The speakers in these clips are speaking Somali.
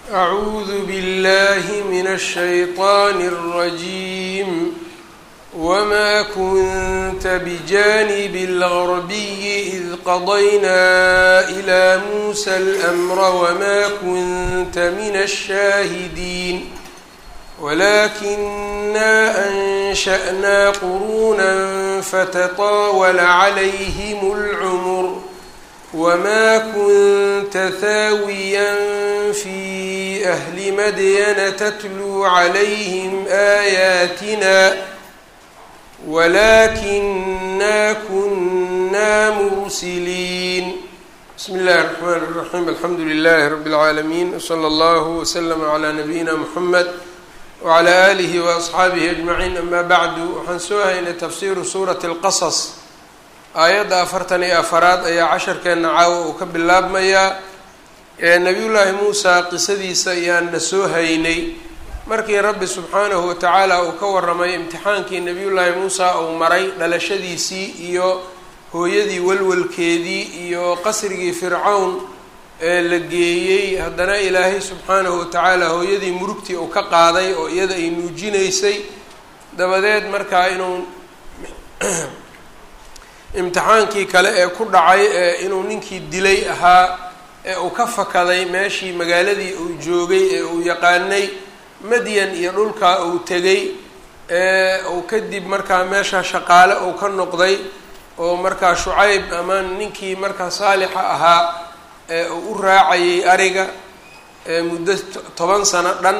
أعوذ بالله من الشيطان الرجيم وما كنت بجانب الغربي إذ قضينا إلى موسى الأمر وما كنت من الشاهدين ولكنا أنشأنا قرونا فتطاول عليهم العمر وما كنت ثاويا في أهل مدين تتلو عليهم آياتنا ولكنا كنا مرسلين بسم الله الرحمن الرحيم الحمد لله رب العالمين وصلى الله وسلم على نبينا محمد وعلى آله وأصxaabihi أجمعين أما bعd waxaan soo haynay tafsiru suuraة الqaصص aayadda afartan iyo afaraad ayaa casharkeena caawa uu ka bilaabmayaa ee nabiy llaahi muusa qisadiisa ayaana soo haynay markii rabbi subxaanahu watacaala uu ka waramay imtixaankii nabiy llaahi muusa uu maray dhalashadiisii iyo hooyadii walwalkeedii iyo qasrigii fircawn ee la geeyey haddana ilaahay subxaanahu watacaala hooyadii murugtii uu ka qaaday oo iyada ay nuujinaysay dabadeed markaa inuu imtixaankii kale ee ku dhacay ee inuu ninkii dilay ahaa ee uu ka fakaday meeshii magaaladii uu joogay ee uu yaqaanay madyan iyo dhulkaa uu tegay ee uu kadib markaa meesha shaqaale uu ka noqday oo markaa shucayb ama ninkii markaa saalixa ahaa ee uu u raacayay ariga muddo toban sano dhan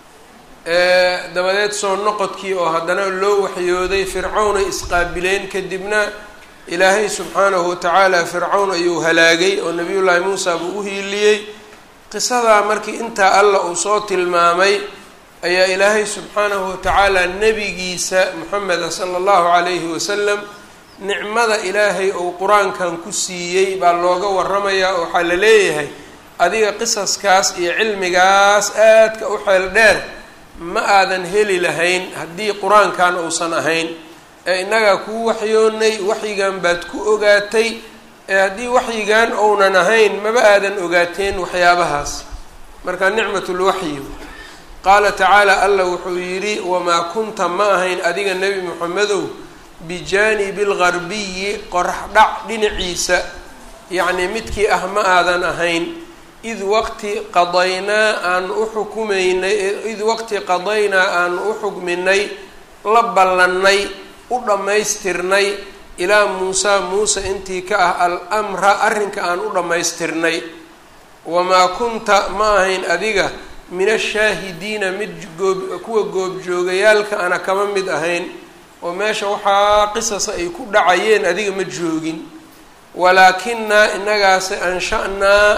dabadeed soo noqodkii oo haddana loo waxyooday fircawnay isqaabileen kadibna ilaahay subxaanahu watacaala fircawn ayuu halaagay oo nabiyullaahi muusa buu u hiiliyey qisadaa markii intaa alla uu soo tilmaamay ayaa ilaahay subxaanahu watacaala nebigiisa moxameda sala allahu calayhi wasalam nicmada ilaahay uu qur-aankan ku siiyey baa looga waramayaa oo waxaa la leeyahay adiga qisaskaas iyo cilmigaas aadka u xeel dheer ma aadan heli lahayn haddii qur-aankan uusan ahayn ee innagaa kuu waxyoonay waxyigan baad ku ogaatay ee haddii waxyigan ounan ahayn maba aadan ogaateen waxyaabahaas marka nicmatulwaxyi qaala tacaala allah wuxuu yidhi wamaa kunta ma ahayn adiga nebi moxamedow bijaanibi algarbiyi qorax dhac dhinaciisa yacnii midkii ah ma aadan ahayn id waqti qadaynaa aan u xukumaynay id waqti qadaynaa aan u xukminay la ballannay u dhammaystirnay ilaa muusaa muuse intii ka ah al-amra arrinka aan u dhammaystirnay wamaa kunta ma ahayn adiga min ashaahidiina mid goob kuwa goobjoogayaalka ana kama mid ahayn oo meesha waxaa qisasa ay ku dhacayeen adiga ma joogin walaakinaa innagaase ansha-naa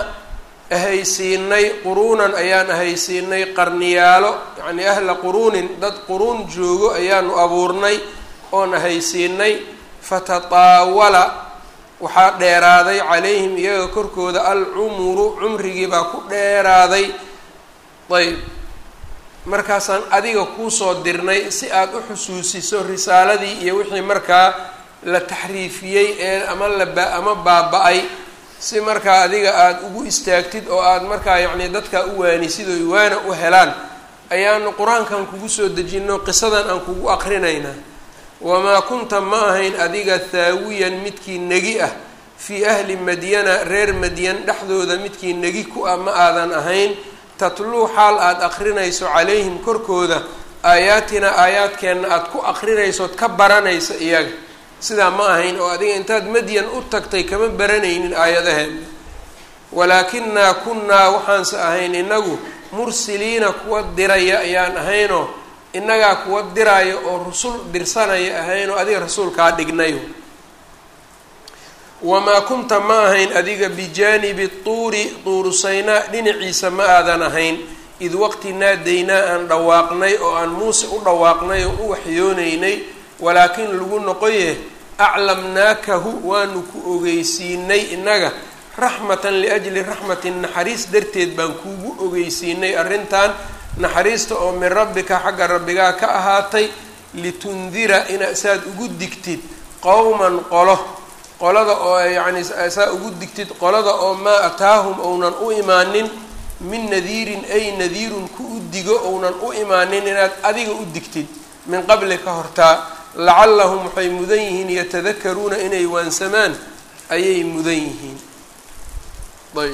ahaysiinay quruunan ayaan ahaysiinay qarniyaalo yacnii ahla quruunin dad quruun joogo ayaanu abuurnay oon ahaysiinay fatataawala waxaa dheeraaday calayhim iyaga korkooda alcumuru cumrigii baa ku dheeraaday ayb markaasaan adiga kuusoo dirnay si aada u xusuusiso risaaladii iyo wixii markaa la taxriifiyey ee ama laba ama baaba-ay si markaa adiga aada ugu istaagtid oo aada markaa yacnii dadkaa u waanisid oy waana u helaan ayaanu qur-aankan kugu soo dejino qisadan aan kugu aqrinaynaa wamaa kunta ma ahayn adiga thaawiyan midkii negi ah fii ahli madyana reer madyan dhexdooda midkii negi ku ah ma aadan ahayn tatluu xaal aada aqrinayso calayhim korkooda aayaatina aayaadkeenna aada ku aqrinaysood ka baranaysa iyaga sidaa ma ahayn oo adiga intaad madyan u tagtay kama baranaynin aayadaheena walaakinaa kunnaa waxaanse ahayn inagu mursiliina kuwa diraya ayaan ahaynoo innagaa kuwa diraayo oo rusul dirsanaya ahaynoo adiga rasuulkaa dhignayo wamaa kunta ma ahayn adiga bijaanibi tuuri tuurusaynaa dhinaciisa ma aadan ahayn id waqti naadaynaa aan dhawaaqnay oo aan muuse u dhawaaqnay oo u waxyoonaynay walaakin lagu noqoye aclamnaakahu waanu ku ogeysiinay innaga raxmatan liajli raxmatin naxariis darteed baan kuugu ogeysiinay arrintan naxariista oo min rabbika xagga rabbigaa ka ahaatay litundira ina saad ugu digtid qowman qolo qolada oo yacni saa ugu digtid qolada oo maa ataahum ounan u imaanin min nadiirin ay nadiirun ku u digo ounan u imaanin inaad adiga u digtid min qabli ka hortaa lacallahum waxay mudan yihiin yatadakaruuna inay waansamaan ayay mudan yihiin ayb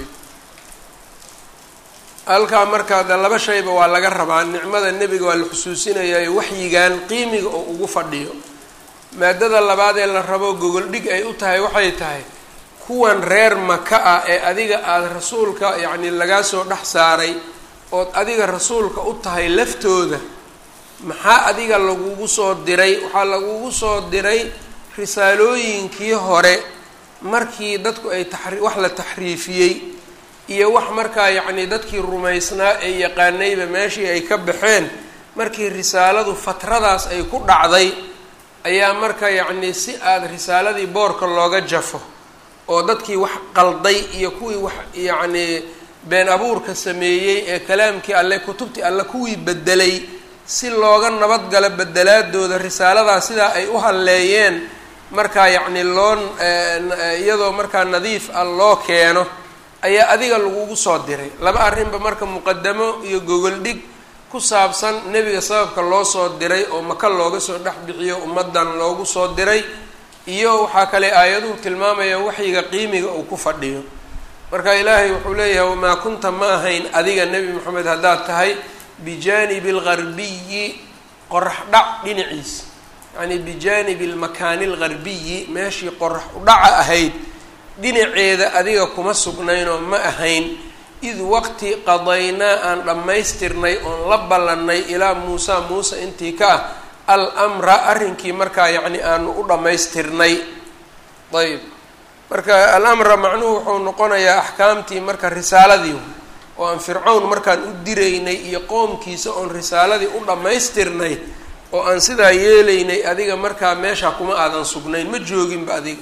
halkaa markaa de laba shayba waa laga rabaa nicmada nebiga waa la xusuusinayaa waxyigan qiimiga oo ugu fadhiyo maadada labaad ee la rabo gogol dhig ay u tahay waxay tahay kuwan reer maka ah ee adiga aada rasuulka yacni lagaa soo dhex saaray ood adiga rasuulka u tahay laftooda maxaa adiga lagugu soo diray waxaa lagugu soo diray risaalooyinkii hore markii dadku ay taxri wax la taxriifiyey iyo wax markaa yacni dadkii rumaysnaa ee yaqaanayba meeshii ay ka baxeen markii risaaladu fatradaas ay ku dhacday ayaa marka yacni si aada risaaladii boorka looga jafo oo dadkii wax qalday iyo kuwii wax yacni been abuurka sameeyey ee kalaamkii alle kutubtii alle kuwii bedelay si looga nabadgalo bedelaadooda risaaladaas sidaa ay u halleeyeen markaa yacni loo iyadoo markaa nadiif ah loo keeno ayaa adiga lagugu soo diray laba arrinba marka muqadamo iyo gogol dhig ku saabsan nebiga sababka loo soo diray oo maka looga soo dhex bixiyo ummaddan loogu soo diray iyo waxaa kale aayaduhu tilmaamayaan waxyiga qiimiga uu ku fadhiyo marka ilaahay wuxuu leeyahay wamaa kunta ma ahayn adiga nebi moxamed haddaad tahay bijaanibi algarbiyi qorax dhac dhinaciisa yacni bijaanibi almakaani algarbiyi meeshii qorax udhaca ahayd dhinaceeda adiga kuma sugnaynoo ma ahayn id waqti qadaynaa aan dhammaystirnay oon la ballannay ilaa muusa muuse intii ka ah al amra arrinkii markaa yacni aanu u dhammaystirnay ayb marka alamra macnuhu wuxuu noqonayaa axkaamtii marka risaaladii oo aan fircawn markaan u diraynay iyo qoomkiisa oon risaaladii u dhammaystirnay oo aan sidaa yeelaynay adiga markaa meesha kuma aadan sugnayn ma jooginba adiga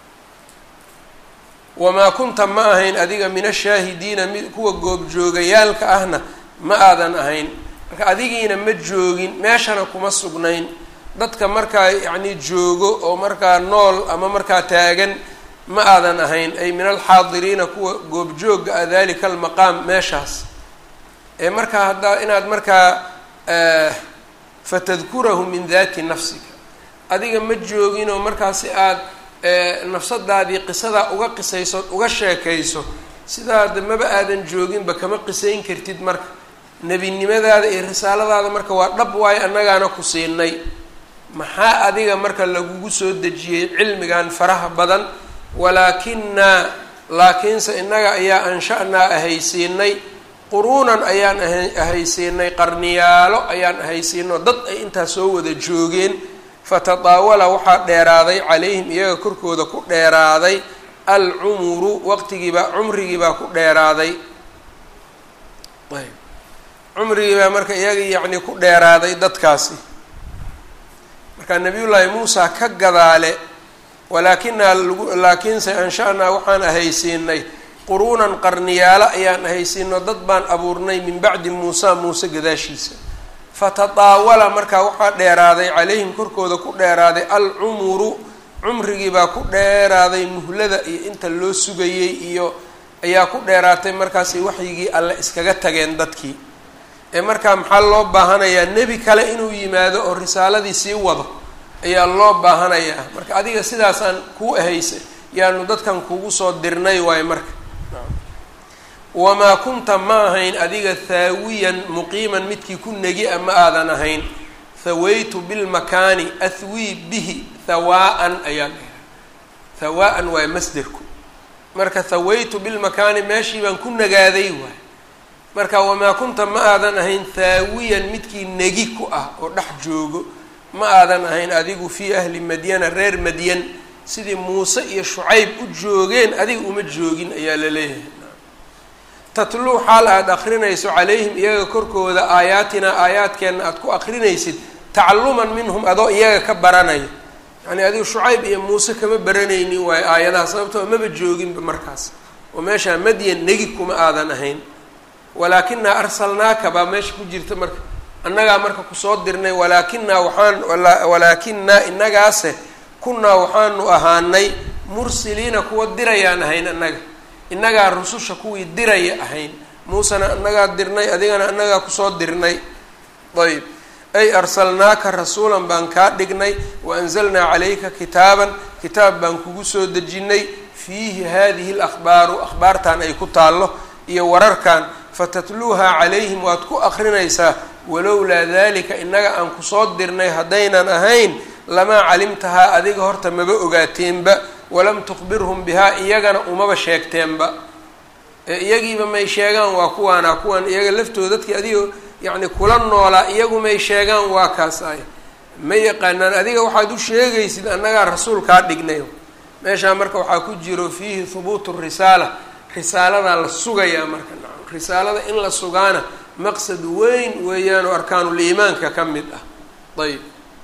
wamaa kunta ma ahayn adiga min ashaahidiina mi kuwa goobjoogayaalka ahna ma aadan ahayn marka adigiina ma joogin meeshana kuma sugnayn dadka markaa yacni joogo oo markaa nool ama markaa taagan ma aadan ahayn ay min alxaadiriina kuwa goobjooga ah dalika almaqaam meeshaas ee markaa haddaa inaad markaa fatadkurahu min dati nafsika adiga ma jooginoo markaasi aada nafsadaadii qisadaa uga qisayso uga sheekayso sidaada maba aadan jooginba kama qisayn kartid marka nebinimadaada iyo risaaladaada marka waa dhab waayo annagaana ku siinay maxaa adiga marka lagugu soo dejiyey cilmigan faraha badan walaakinaa laakiinse innaga ayaa ansha-naa ahaysiinay quruunan ayaan ahaysiinay qarniyaalo ayaan ahaysiino dad ay intaa soo wada joogeen fatadaawala waxaa dheeraaday calayhim iyaga korkooda ku dheeraaday alcumuru waqtigiibaa cumrigiibaa ku dheeraaday ayb cumrigiibaa marka iyaga yacni ku dheeraaday dadkaasi marka nabiyullaahi muusa ka gadaale walaakinaa lagu laakiinse ansha-naa waxaan ahaysiinay quruunan qarniyaalo ayaan ahaysiino dad baan abuurnay min bacdi muusa muuse gadaashiisa fatadaawala markaa waxaa dheeraaday calayhim korkooda ku dheeraaday alcumuru cumrigiibaa ku dheeraaday muhlada iyo inta loo sugayey iyo ayaa ku dheeraatay markaasi waxyigii alle iskaga tageen dadkii ee markaa maxaa loo baahanayaa nebi kale inuu yimaado oo risaaladii sii wado ayaa loo baahanayaa marka adiga sidaasaan kuu ahaysa yaanu dadkan kugu soo dirnay waayo marka wamaa kunta ma ahayn adiga thaawiyan muqiiman midkii ku negi a ma aadan ahayn thawaytu bilmakaani athwii bihi thawaa-an ayaa dhaha thawaa-an waay masderku marka thawaytu bilmakaani meeshii baan ku nagaaday waay marka wamaa kunta ma aadan ahayn thaawiyan midkii negi ku ah oo dhex joogo ma aadan ahayn adigu fii ahli madyana reer madyan sidii muuse iyo shucayb u joogeen adiga uma joogin ayaa la leeyahay tatluu xaal aada akrinayso calayhim iyaga korkooda aayaatinaa aayaadkeenna aada ku akrinaysid tacaluman minhum adoo iyaga ka baranaya yacni adigu shucayb iyo muuse kama baranaynin waayo aayadaha sababtoo maba jooginba markaas oo meeshaa madyan negi kuma aadan ahayn walaakinaa arsalnaaka baa meesha ku jirta marka annagaa marka kusoo dirnay walaakinaa waxaan walaakinaa innagaase kunnaa waxaanu ahaanay mursiliina kuwa dirayaan ahayn annaga innagaa rususha kuwii diraya ahayn muusena annagaa dirnay adigana annagaa kusoo dirnay ayb ay arsalnaaka rasuulan baan kaa dhignay wa anzalnaa calayka kitaaban kitaab baan kugu soo dejinnay fiihi hadihi alakhbaaru akhbaartan ay ku taallo iyo wararkan fatatluuhaa calayhim waad ku akrinaysaa walowlaa dalika innaga aan kusoo dirnay haddaynan ahayn lamaa calimtahaa adiga horta maba ogaateenba walam tukhbirhum bihaa iyagana umaba sheegteenba ee iyagiiba may sheegaan waa kuwaana kuwan iyaga laftooda dadkii adiga yacni kula noolaa iyagu may sheegaan waa kaas ay ma yaqaanaan adiga waxaad u sheegaysid annagaa rasuulkaa dhignay meeshaa marka waxaa ku jiro fiihi hubuutu risaala risaaladaa la sugayaa marka nacam risaalada in la sugaana maqsad weyn weeyaan oo arkaanuliimaanka ka mid ah ayb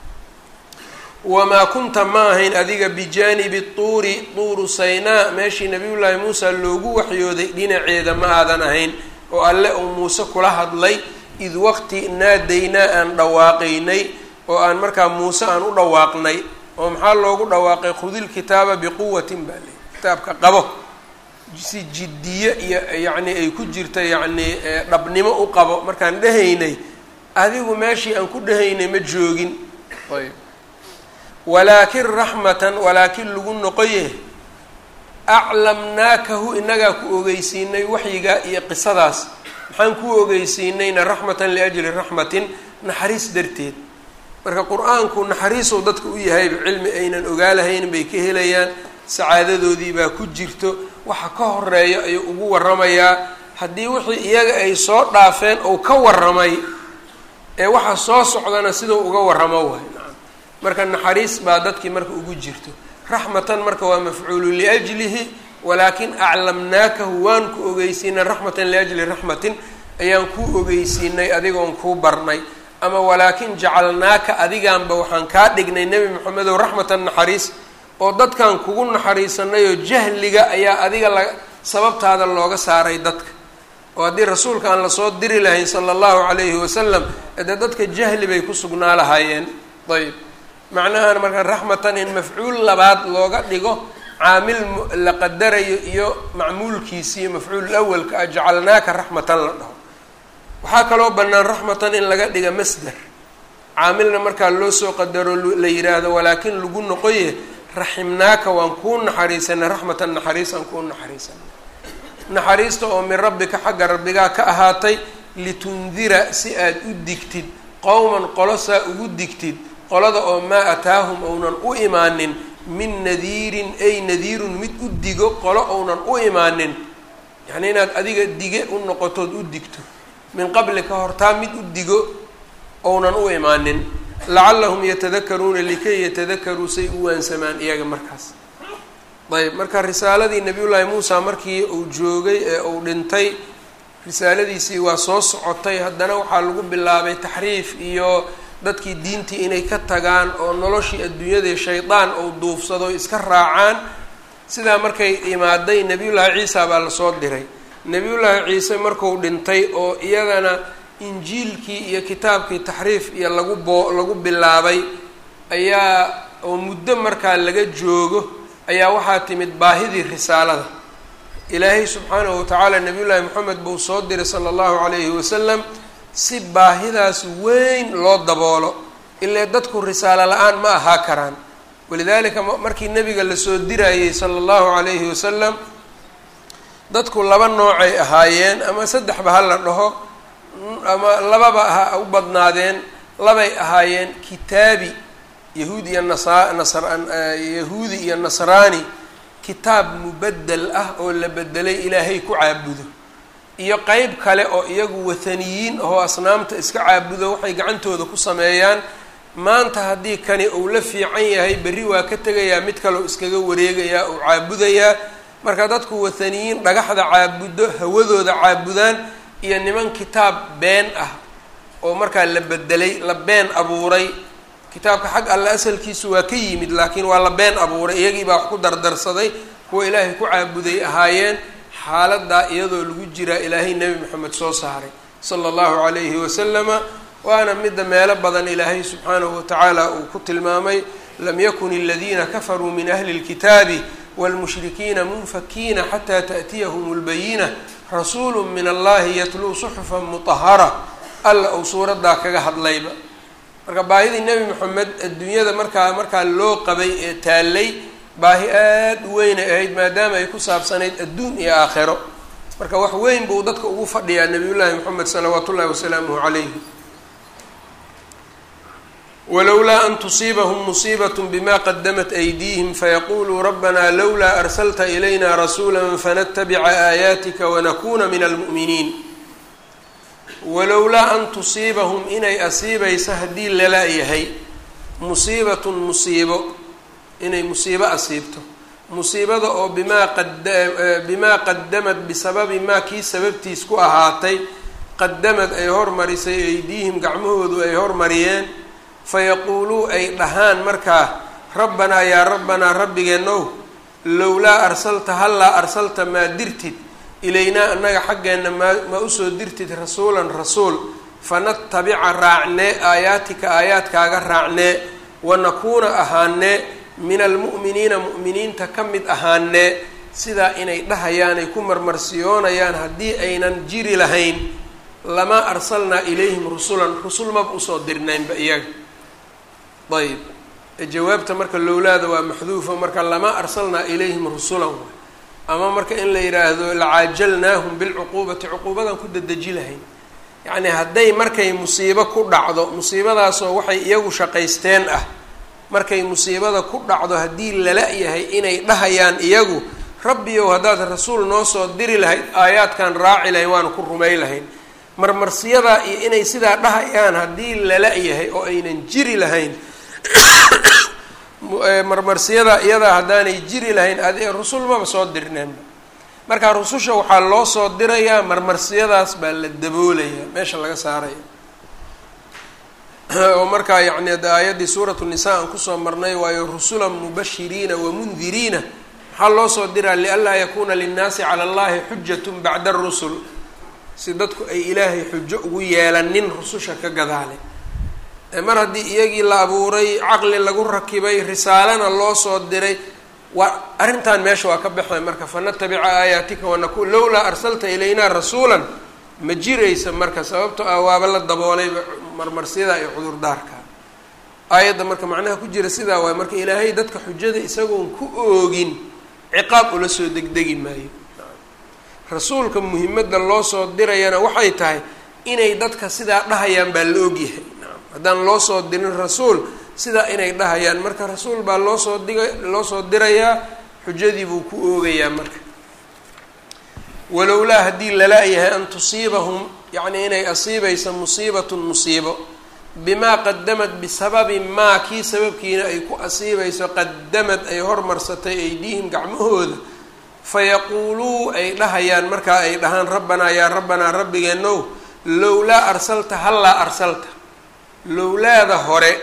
wamaa kunta ma ahayn adiga bijaanibi tuuri tuuru saynaa meeshii nabiyullaahi muusa loogu waxyooday dhinaceeda ma aadan ahayn oo alle uu muuse kula hadlay id waqti naadaynaa aan dhawaaqaynay oo aan markaa muuse aan u dhawaaqnay oo maxaa loogu dhawaaqay khudil kitaaba biquwatin baa ley kitaabka qabo si jiddiye iyo yacni ay ku jirta yacni dhabnimo u qabo markaan dhehaynay adigu meeshii aan ku dhehaynay ma joogin ayb walaakin raxmatan walaakin lagu noqoye aclamnaakahu inagaa ku ogeysiinay waxyiga iyo qisadaas maxaan ku ogeysiinayna raxmatan liajli raxmatin naxariis darteed marka qur-aanku naxariisuu dadka u yahayba cilmi aynan ogaalahayn bay ka helayaan sacaadadoodii baa ku jirto waxa ka horeeya ayuu ugu waramayaa haddii wixii iyaga ay soo dhaafeen ou ka waramay ee waxa soo socdana sidau uga waramo waay nacam marka naxariis baa dadkii marka ugu jirto raxmatan marka waa mafcuulu liajlihi walaakin aclamnaakahu waan ku ogeysiinay raxmatan liajli raxmatin ayaan kuu ogeysiinay adigoon kuu barnay ama walaakin jacalnaaka adigaanba waxaan kaa dhignay nebi moxamedow raxmatan naxariis oo dadkan kugu naxariisanayoo jahliga ayaa adiga la sababtaada looga saaray dadka oo haddii rasuulka aan lasoo diri lahayn sala allahu calayhi wasalam dee dadka jahli bay ku sugnaa lahaayeen ayb macnahan marka raxmatan in mafcuul labaad looga dhigo caamil la qadarayo iyo macmuulkiisiiyo mafcuul awalka ah jacalnaaka raxmatan la dhaho waxaa kaloo bannaan raxmatan in laga dhiga masder caamilna markaa loo soo qadaro la yidhaahdo walaakin lagu noqoye raximnaaka waan kuu naxariisanay raxmatan naxariisaan kuu naxariisanay naxariista oo min rabbika xagga rabbigaa ka ahaatay litundira si aad u digtid qowman qolo saa ugu digtid qolada oo maa ataahum ounan u imaanin min nadiirin ay nadiirun mid u digo qolo ounan u imaanin yacni inaad adiga dige u noqotood u digto min qabli ka hortaa mid u digo ounan u imaanin lacallahum yatadakaruuna likay yatadakaruu say u waansamaan iyaga markaas ayb marka risaaladii nabiyullaahi muusa markii uu joogay ee uu dhintay risaaladiisii waa soo socotay haddana waxaa lagu bilaabay taxriif iyo dadkii diintii inay ka tagaan oo noloshii adduunyadii shaydaan uu duufsado iska raacaan sidaa markay imaaday nebiyullaahi ciisa baa lasoo diray nebiyullaahi ciise marku dhintay oo iyadana injiilkii iyo kitaabkii taxriif iyo lagu boo lagu bilaabay ayaa oo muddo markaa laga joogo ayaa waxaa timid baahidii risaalada ilaahay subxaanahu watacaala nabiyullaahi moxamed buu soo diray sala allahu calayhi wasalam si baahidaas weyn loo daboolo ilaa dadku risaalo la-aan ma ahaa karaan walidaalika markii nabiga lasoo dirayey sala allahu calayhi wasalam dadku laba noocay ahaayeen ama saddexba ha la dhaho ama lababa ha u badnaadeen labay ahaayeen kitaabi yahuud iyo nasa nasr yahuudi iyo nasraani kitaab mubedel ah oo la bedelay ilaahay ku caabudo iyo qeyb kale oo iyagu wathaniyiin ahoo asnaamta iska caabudo waxay gacantooda ku sameeyaan maanta haddii kani uu la fiican yahay berri waa ka tegayaa mid kaleo iskaga wareegayaa oo caabudayaa marka dadku wathaniyiin dhagaxda caabudo hawadooda caabudaan iyo niman kitaab been ah oo markaa la bedelay la been abuuray kitaabka xag alle asalkiisu waa ka yimid laakiin waa la been abuuray iyagii baa wax ku dardarsaday kuwa ilaahay ku caabuday ahaayeen xaaladaa iyadoo lagu jiraa ilaahay nebi moxamed soo saaray sala allahu calayhi wasalama waana midda meelo badan ilaahay subxaanahu watacaala uu ku tilmaamay lam yakun aladiina kafaruu min ahli اlkitaabi wاlmushrikiina munfakiina xataa taأtiyahum اlbayina rasuulu min allahi yatluu suxufan mutahara alla uu suuraddaa kaga hadlayba marka baahidii nebi moxamed adduunyada markaa markaa loo qabay ee taallay baahi aada u weynay ahayd maadaama ay ku saabsanayd adduun iyo aakhiro marka wax weyn buu dadka ugu fadhiyaa nabiyullaahi moxamed salawaatu ullahi wasalaamuhu calayhi walowlaa an tusiibahum musiibat bima qadamat aydiihim fayaquluu rabbana lowlaa arsalta ilayna rasuula fanatabica aayaatika wanakuna min almu'miniin walowlaa an tusiibahum inay asiibayso haddii lala yahay musiibatun musiibo inay musiibo asiibto musiibada oo bimaa qbimaa qadamad bisababi maa kii sababtiis ku ahaatay qadamad ay hormarisay aydiihim gacmahoodu ay hormariyeen fayaquuluu ay dhahaan markaa rabbanaa yaa rabbanaa rabbigeenow lowlaa arsalta hallaa arsalta maa dirtid ilaynaa annaga xaggeenna maa ma usoo dirtid rasuulan rasuul fanatabica raacnee aayaatika aayaadkaaga raacnee wanakuuna ahaanee min almu'miniina mu'miniinta ka mid ahaanee sidaa inay dhahayaan ay ku marmarsiyoonayaan haddii aynan jiri lahayn lamaa arsalnaa ilayhim rusulan rusul maba usoo dirnaynba iyaga ayb jawaabta marka lowlaada waa maxduufa marka lamaa arsalnaa ilayhim rusulan ama marka in la yidhaahdo lacaajalnaahum bilcuquubati cuquubadan ku dadeji lahayn yacni hadday markay musiibo ku dhacdo musiibadaasoo waxay iyagu shaqaysteen ah markay musiibada ku dhacdo haddii lala yahay inay dhahayaan iyagu rabbiyow haddaad rasuul noo soo diri lahayd aayaadkan raaci lahayn waana ku rumay lahayn marmarsiyadaa iyo inay sidaa dhahayaan haddii lala yahay oo aynan jiri lahayn marmarsiyadaa iyadaa haddaanay jiri lahayn adi rusul maba soo dirneenba marka rususha waxaa loo soo dirayaa marmarsiyadaas baa la daboolayaa meesha laga saaraya oo markaa yacni aayaddii suuratu nisa aan kusoo marnay waayo rusulan mubashiriina wamundiriina maxaa loo soo diraa lianlaa yakuuna linnaasi cala allahi xujatun bacda arusul si dadku ay ilaahay xujo ugu yeelanin rususha ka gadaale mar haddii iyagii la abuuray caqli lagu rakibay risaalana loo soo diray waa arrintan meesha waa ka baxday marka fanatabica aayaatika wanaku lowlaa arsalta ilaynaa rasuulan ma jiraysa marka sababto ah waaba la daboolayba marmarsiyada iyo cudurdaarka aayadda marka macnaha ku jira sidaa waay marka ilaahay dadka xujada isagoon ku oogin ciqaab ula soo degdegi maayo rasuulka muhimadda loo soo dirayana waxay tahay inay dadka sidaa dhahayaan baa la ogyahay haddaan loo soo dirin rasuul sidaa inay dhahayaan marka rasuul baa loo soo diga loo soo dirayaa xujadii buu ku oogayaa marka walowlaa haddii lala yahay an tusiibahum yacni inay asiibaysa musiibatun musiibo bimaa qadamad bisababi maa kii sababkiina ay ku asiibayso qadamad ay hormarsatay aydiihim gacmahooda fayaquuluu ay dhahayaan markaa ay dhahaan rabbanaa yaa rabbanaa rabbigeenow lowlaa arsalta hallaa arsalta lowlaada hore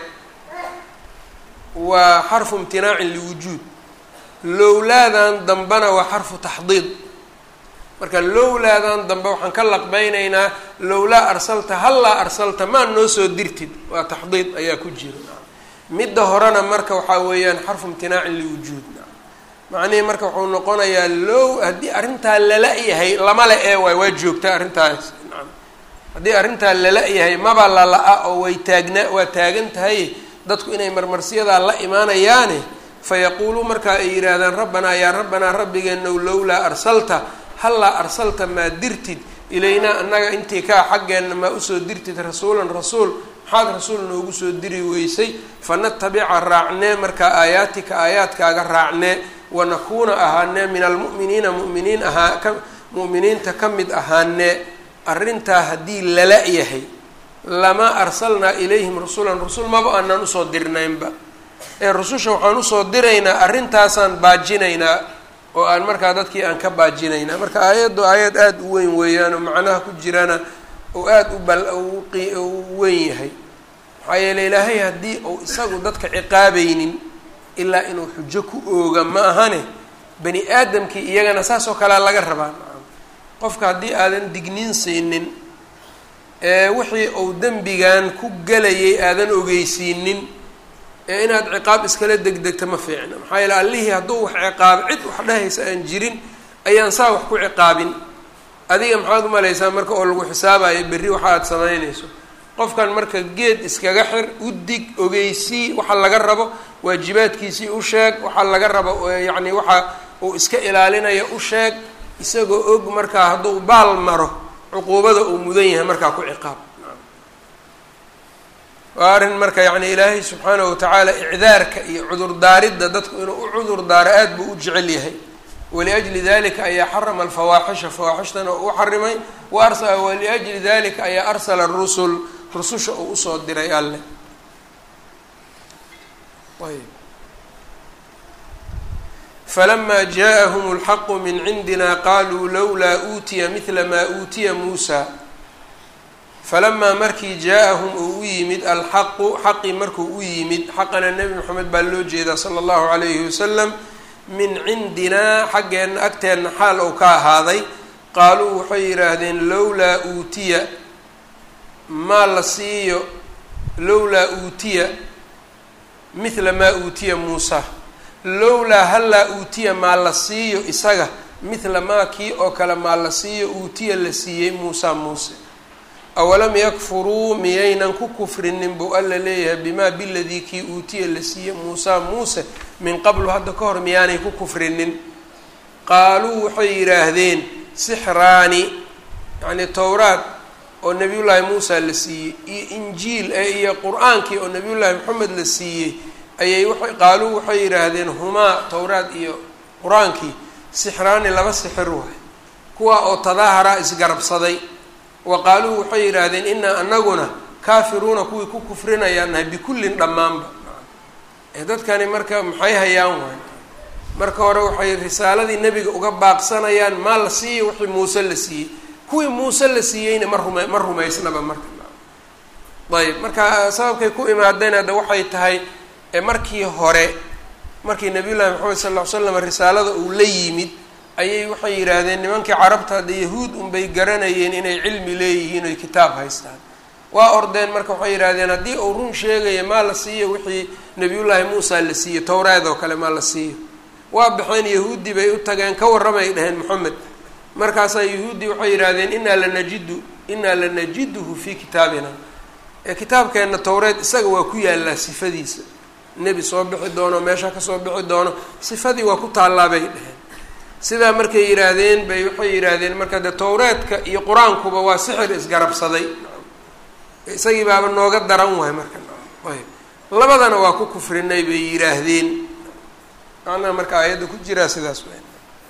waa xarfu imtinaacin liwujuud lowlaadan dambena waa xarfu taxdiid marka lowlaadan dambe waxaan ka laqbeynaynaa lowlaa arsalta hallaa arsalta maa noo soo dirtid waa taxdiid ayaa ku jira midda horena marka waxaa weeyaan xarfu imtinaacin liwujuud macnihii marka wuxuu noqonayaa low haddii arrintaa lala yahay lama le ee waay waa joogtaa arrintaas haddii arrintaa lala yahay maba lala-a oo way taagnaa waa taagan tahay dadku inay marmarsiyadaa la imaanayaane fayaquuluu markaa ay yidhaahdaan rabbanaa yaa rabbanaa rabbigeenow lowlaa arsalta hallaa arsalta maa dirtid ilaynaa annaga intii kaa xaggeenna maa usoo dirtid rasuulan rasuul maxaad rasuul noogu soo diri weysay fanatabica raacnee markaa aayaatika aayaadkaaga raacnee wanakuuna ahaanee min almu'miniina mu'miniin ahaa ka mu'miniinta ka mid ahaanee arrintaa haddii lala yahay lamaa arsalnaa ilayhim rasulan rusul maba aanaan usoo dirnaynba ee rususha waxaan usoo diraynaa arrintaasaan baajinaynaa oo aan markaa dadkii aan ka baajinaynaa marka aayaddu aayad aada u weyn weeyaan oo macnaha ku jirana oo aada u bal u weyn yahay maxaa yeele ilaahay haddii uu isagu dadka ciqaabaynin ilaa inuu xujo ku ooga ma ahane bani aadamkii iyagana saas oo kalea laga rabaa qofka haddii aadan digniin siinin ee wixii uu dembigan ku gelayay aadan ogeysiinin ee inaad ciqaab iskala degdegta ma fiicna maxaa yeele allihii hadduu wax ciqaabo cid wax dhehaysa aan jirin ayaan saa wax ku ciqaabin adiga maxaad umalaysaa marka oo lagu xisaabayo berri waxa aad samaynayso qofkan marka geed iskaga xir u dig ogeysii waxa laga rabo waajibaadkiisii u sheeg waxa laga rabo yacni waxa uu iska ilaalinayo u sheeg isagoo og markaa hadduu baal maro cuquubada uu mudan yahay markaa ku ciqaab waa arrin marka yacni ilaahay subxaanahu watacaala icdaarka iyo cudurdaaridda dadku inuu u cudur daaro aada buu u jecel yahay waliajli dalika ayaa xarama alfawaaxisha fawaaxishtana u xarimay wa arsa waliajli dalika ayaa arsala rusul rususha uu usoo diray alle ayb falama jaaءahm اlxaqu min cindina qaluu lowlaa uutiya midla maa uutiya muusa falamaa markii jaa-ahum uu u yimid alxaqu xaqii markuu u yimid xaqana nebi moxamed baa loo jeedaa sala allahu calayhi wasalam min cindinaa xaggeenna agteenna xaal ou ka ahaaday qaaluu waxay yidhaahdeen lowlaa uutiya maa la siiyo lowlaa uutiya mithla maa uutiya muusa lowlaa hallaa uutiya maa la siiyo isaga mithla maa kii oo kale maa la siiyo uutiya la siiyey muusa muuse awalam yakfuruu miyaynan ku kufrinin buu alla leeyahay bimaa biladii kii uutiya la siiyey muusa muuse min qablu hadda ka hor miyaanay ku kufrinin qaaluu waxay yidhaahdeen sixraani yacnii towraad oo nebiyullaahi muusa la siiyey iyo injiil ee iyo qur-aankii oo nebiyullaahi maxamed la siiyey ayay waay qaaluu waxay yidhaahdeen humaa towraad iyo qur-aankii sixraani laba sixir waay kuwa oo tadaahara isgarabsaday wa qaaluu waxay yidhaahdeen inaa anaguna kaafiruuna kuwii ku kufrinayaan nahay bikullin dhammaanba ee dadkani marka maxay hayaan waay marka hore waxay risaaladii nebiga uga baaqsanayaan maa la siiyo wixii muuse la siiyey kuwii muuse la siiyeyna ma rume ma rumaysnaba marka ayb marka sababkay ku imaadeen hadda waxay tahay markii hore markii nabiyullaahi maxamed sal ll ly slam risaalada uu la yimid ayay waxay yidhaahdeen nimankii carabta hadda yahuud unbay garanayeen inay cilmi leeyihiin oy kitaab haystaan waa ordeen marka waxay yidhahdeen haddii uu run sheegaya maa la siiyo wixii nabiyullaahi muusa la siiyo towraad oo kale maa la siiyo waa baxeen yahuudi bay u tageen ka warramay dhaheen moxamed markaasaa yahuudi waxay yidhaahdeen inaa lanajidu inaa lanajiduhu fii kitaabina ee kitaabkeenna towreed isaga waa ku yaallaa sifadiisa nebi soo bixi doono meesha kasoo bixi doono sifadii waa ku taallaa bay dhaheen sidaa markay yidhaahdeen bay waxay yidhaahdeen marka de towreedka iyo qur-aankuba waa sixir isgarabsaday isagii baaba nooga daran wahay marka ayb labadana waa ku kufrinay bay yidhaahdeen macnaha marka aayadda ku jiraa sidaas w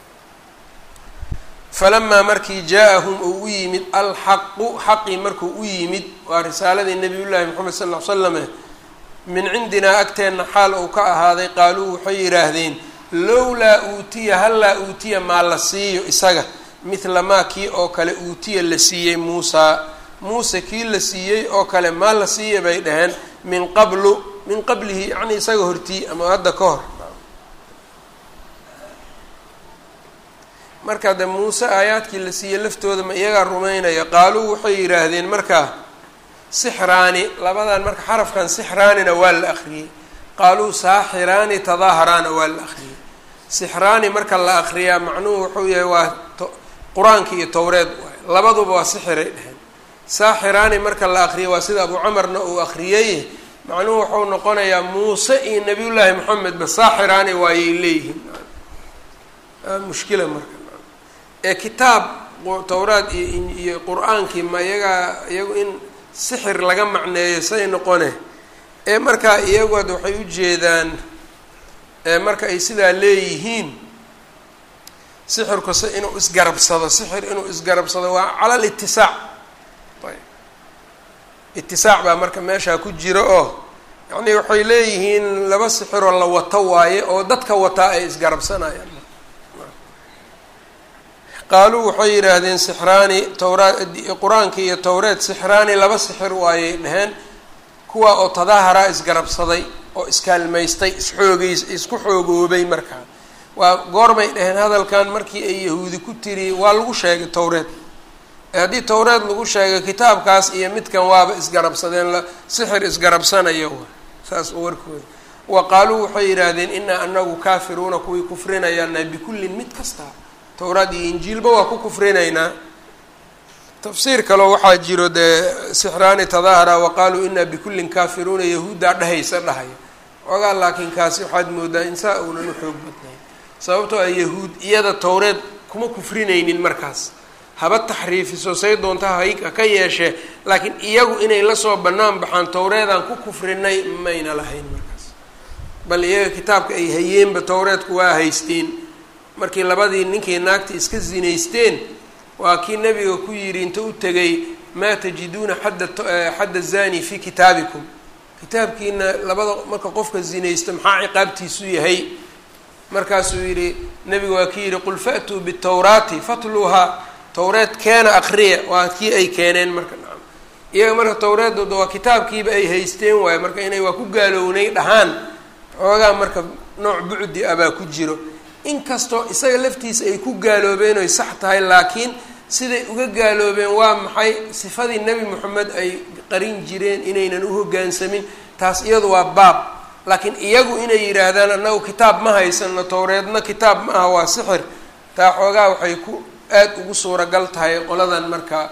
falamaa markii jaa-ahum uu u yimid alxaqu xaqii markuu u yimid waa risaaladii nabiyullaahi moxamed sal ll slame min cindinaa agteenna xaal uu ka ahaaday qaaluu waxay yidhaahdeen lowlaa uutiya hallaa uutiya maa la siiyo isaga mithla maa kii oo kale uutiya la siiyey muusaa muuse kii la siiyey oo kale maa la siiya bay dhaheen min qablu min qablihi yacni isaga hortii ama hadda ka hor marka de muuse aayaadkii la siiyey laftooda ma iyagaa rumaynaya qaaluu waxay yidhaahdeen markaa sixraani labadan marka xarafkan sixraanina waa la akriyey qaaluu saaxiraani tadaaharaana waa la akriyey sixraani marka la akriyaa macnuhu wuxuu yahay waa qur-aanki iyo towreed waay labaduba waa sixiray dheheen saaxiraani marka la akriya waa sida abu camarna uu akriyey macnuhu wuxuu noqonayaa muuse iyo nabiyullaahi moxamedba saaxiraani waayay leeyihiin mushkila marka ee kitaab towraad iyo iyo qur-aankii ma iyagaa iyagu in sixir laga macneeyo say noqone ee markaa iyagood waxay u jeedaan marka ay sidaa leeyihiin sixirku se inuu isgarabsado sixir inuu isgarabsado waa cala litisaac ayb itisaac baa marka meeshaa ku jira oo yacnii waxay leeyihiin laba sixiroo la wato waaye oo dadka wataa ay isgarabsanayaan qaaluu waxay yidhaahdeen sixraani towraad qur-aankii iyo towreed sixraani laba sixir waayay dheheen kuwa oo tadaaharaa isgarabsaday oo iskaalmaystay isxoogeys isku xoogoobay markaa waa goorbay dheheen hadalkan markii ay yahuudi ku tiri waa lagu sheegay towreed haddii towreed lagu sheegay kitaabkaas iyo midkan waaba isgarabsadeen sixir isgarabsanayo saas oo warkooda wa qaaluu waxay yidhaahdeen inaa anagu kaafiruuna kuwii kufrinayaana bikullin mid kasta towraad iyo injiilba waa ku kufrinaynaa tafsiir kaleo waxaa jiro dee sixraani tadaahara waqaaluu inaa bikullin kaafiruuna yahuuddaa dhahaysa dhahaya ogaa laakiin kaasi waxaad moodaa insaa uunan u xoog badnayn sababtoo ah yahuud iyada towreed kuma kufrinaynin markaas haba taxriifiso say doonta hayka ka yeeshee laakiin iyagu inay lasoo bannaan baxaan towreedaan ku kufrinay mayna lahayn markaas bal iyaga kitaabka ay hayeenba towreedku waa haysteen markii labadii ninkii naagta iska zinaysteen waa kii nabiga ku yidhi inta u tegay maa tajiduuna xadda xadda zani fi kitaabikum kitaabkiina labada marka qofka zinaysta maxaa ciqaabtiisu yahay markaasuu yidhi nabiga waa ki yidhi qul fa'tuu bitawraati fatluuhaa towreed keena akriya waa kii ay keeneen marka nacam iyaga marka towreeddooda waa kitaabkiiba ay haysteen waayo marka inay waa ku gaalownay dhahaan xoogaa marka nooc bucdi ah baa ku jiro inkastoo isaga laftiisa ay ku gaaloobeen oy sax tahay laakiin siday uga gaaloobeen waa maxay sifadii nebi moxamed ay qarin jireen inaynan u hoggaansamin taas iyadu waa baab laakiin iyagu inay yidhaahdaan annagu kitaab ma haysano towreedna kitaab ma aha waa sixir taa xoogaa waxay ku aada ugu suuragal tahay qoladan marka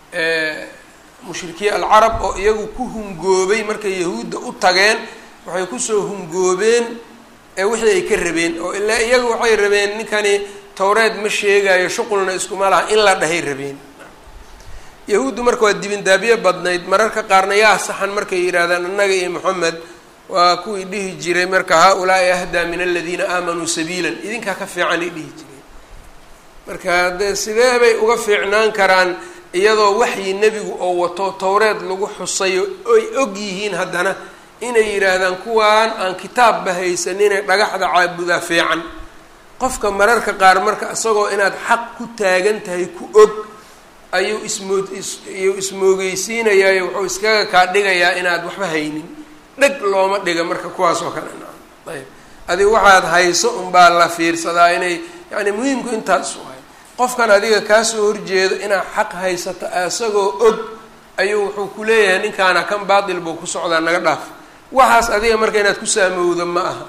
mushrikiin alcarab oo iyagu ku hungoobay markay yahuudda u tageen waxay kusoo hungoobeen wixii ay ka rabeen oo ilaa iyagu waxay rabeen ninkani towreed ma sheegayo shuqulna iskuma laha in la dhahay rabeen yahuuddu marka waa dibindaabyo badnayd mararka qaarna yaa saxan markay yidhaahdaan annaga iyo moxamed waa kuwii dhihi jiray marka haa-ulaai ahdaa min aladiina aamanuu sabiilan idinkaa ka fiican ay dhihi jireen marka dee sidee bay uga fiicnaan karaan iyadoo waxyi nebigu oo wato towreed lagu xusayo oy og yihiin haddana inay yidhaahdaan kuwaan aan kitaabba haysaninee dhagaxda caabudaa fiican qofka mararka qaar marka isagoo inaad xaq ku taagan tahay ku og ayuu ismoo iyuu ismoogeysiinayaayo wuxuu iskaga kaa dhigayaa inaad waxba haynin dheg looma dhiga marka kuwaas oo kale naa ayb adiga waxaad hayso unbaa la fiirsadaa inay yacni muhiimku intaas u hay qofkan adiga kaasoo horjeedo inaad xaq haysato isagoo og ayuu wuxuu ku leeyahay ninkaana kan baatil buu ku socdaa naga dhaaf waxaas adiga marka inaad ku saamowdo ma aha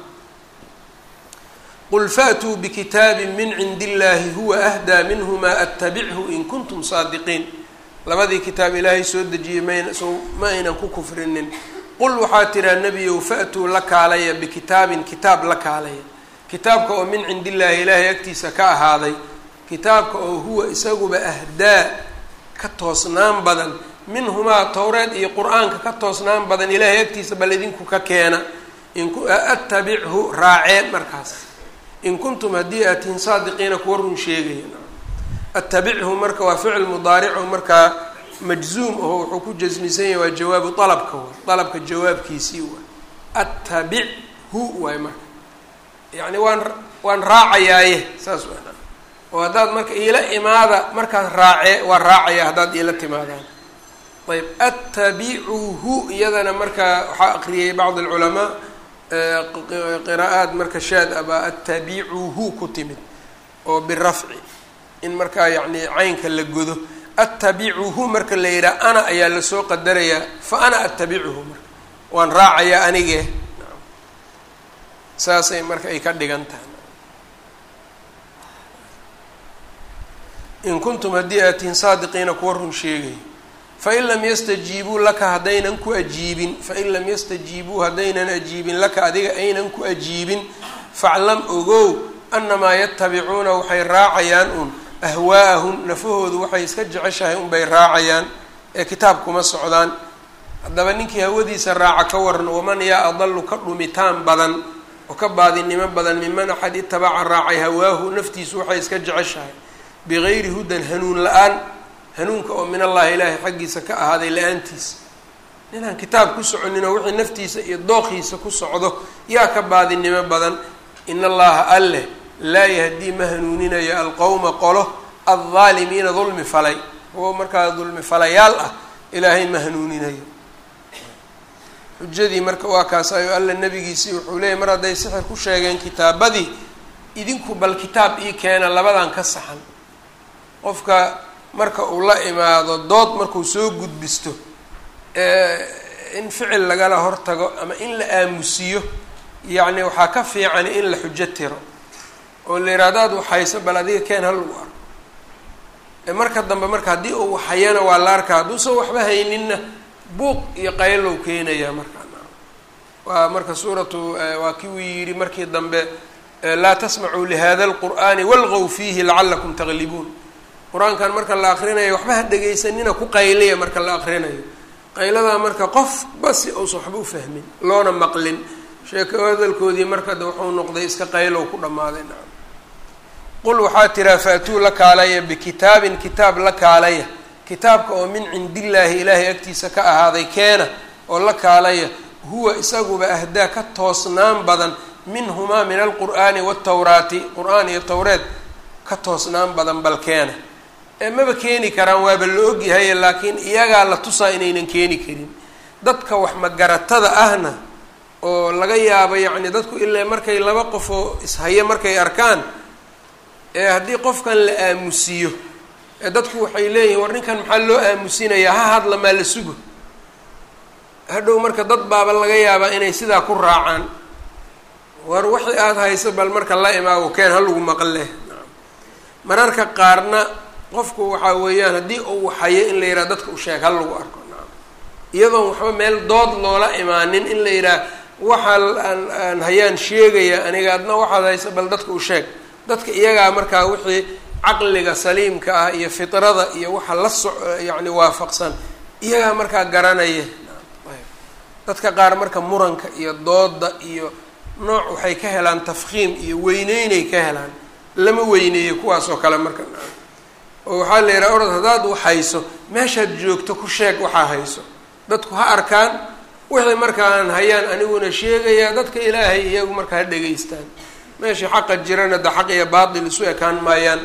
qul faatuu bikitaabin min cindi illaahi huwa ahdaa minhumaa attabichu in kuntum saadiqiin labadii kitaab ilaahay soo dejiyey mayna so ma aynan ku kufrinin qul waxaa tiraa nebiyow fa'tuu la kaalaya bikitaabin kitaab la kaalaya kitaabka oo min cindi illaahi ilaahay agtiisa ka ahaaday kitaabka oo huwa isaguba ahdaa ka toosnaan badan minhumaa towreed iyo qur-aanka ka toosnaan badan ilaahay agtiisa bal idinku ka keena inattabichu raacee markaas in kuntum haddii aad tihiin saadiqiina kuwa run sheegaya attabichu marka waa ficil mudaarico markaa majzuum aho wuxuu ku jasmisan yahay waa jawaabu alabka waay alabka jawaabkiisii waay attabichu waay marka yacni waan waan raacayaaye saas waa oo haddaad marka iila imaada markaad raacee waa raacaya haddaad iila timaadaan ayb attabicuhu iyadana marka waxaa aqriyay bacd alculamaa qiraa'aad marka shaad ah baa attabicuhu ku timid oo birafci in markaa yacni caynka la godo attabicuhu marka la yidhaha ana ayaa lasoo qadarayaa fa ana attabicuhu marka waan raacayaa anige saasay marka ay ka dhigan tahay in kuntum haddii aad tihiin saadiqiina kuwa run sheegaya fain lam yastajiibuu laka haddaynan ku ajiibin fain lam yastajiibuu haddaynan ajiibin laka adiga aynan ku ajiibin faclam ogow annamaa yatabicuuna waxay raacayaan un ahwaa'ahum nafahoodu waxay iska jeceshahay unbay raacayaan ee kitaab kuma socdaan haddaba ninkii hawadiisa raaca ka waran waman yaa adalu ka dhumitaan badan oo ka baadinimo badan miman axad itabaca raacay hawaahu naftiisu waxay iska jeceshahay bigayri hudan hanuun la-aan hanuunka oo min allahi ilaahay xaggiisa ka ahaaday la-aantiisa ninaan kitaab ku soconin oo wixii naftiisa iyo dooqiisa ku socdo yaa ka baadinimo badan in allaha alleh laa yahdii ma hanuuninayo alqowma qolo aldaalimiina dulmi falay kuwo markaa dulmi falayaal ah ilaahay ma hanuuninayo xujadii marka waa kaas ayo alla nabigiisii wuxuu leeyahy mar hadday sixir ku sheegeen kitaabadii idinku bal kitaab ii keena labadan ka saxan qofka marka uu la imaado dood markuu soo gudbisto in ficil lagala hortago ama in la aamusiyo yacni waxaa ka fiican in la xujo tiro oo la yidhahdo ad waxayso bal adiga keen ha lagu arko marka dambe marka haddii uu hayana waa la arkaa hadduusan waxba hayninna buuq iyo qaylow keenaya markaa waa marka suuratu waa kii uu yidhi markii dambe laa tasmacuu lihada lqur'ani walqow fiihi lacalakum taglibuun qur-aankan marka la akrinayo waxba ha dhegaysanina ku qayliya marka la akrinayo qayladaa marka qof basi uusan waxba u fahmin loona maqlin sheeko hadalkoodii marka de wuxuu noqday iska qaylow ku dhammaaday nacam qul waxaa tiraa faatuu la kaalaya bikitaabin kitaab la kaalaya kitaabka oo min cindillaahi ilaahay agtiisa ka ahaaday keena oo la kaalaya huwa isaguba ahdaa ka toosnaan badan minhumaa min alqur'aani waatawraati qur-aan iyo towreed ka toosnaan badan bal keena ee maba keeni karaan waaba la ogyahay laakiin iyagaa la tusaa inaynan keeni karin dadka wax magaratada ahna oo laga yaabo yacni dadku ilaa markay laba qofoo ishaya markay arkaan ee haddii qofkan la aamusiyo ee dadku waxay leeyihin war ninkan maxaa loo aamusinayaa ha hadla maa la sugo hadhow marka dad baaba laga yaabaa inay sidaa ku raacaan war wixii aada hayso bal marka la imaago keen ha lagu maqle mararka qaarna qofku waxaa weeyaan haddii uu hayo in la yidhaha dadka u sheeg ha lagu arko naam iyadoon waxba meel dood loola imaanin in la yidhaha waxaa aan aan hayaan sheegaya aniga adna waxaad hayso bal dadka u sheeg dadka iyagaa markaa wixii caqliga saliimka ah iyo fitrada iyo waxa la so yacni waafaqsan iyagaa markaa garanaya dadka qaar marka muranka iyo dooda iyo nooc waxay ka helaan tafkiim iyo weyneynay ka helaan lama weyneeyo kuwaas oo kale marka oo waxaa la yidhaha orod haddaad wax hayso meeshaad joogto ku sheeg waxaa hayso dadku ha arkaan wixii markaan hayaan aniguna sheegayaa dadka ilaahay iyagu marka ha dhegaystaan meeshii xaqa jirana da xaq iyo baatil isu ekaan maayaan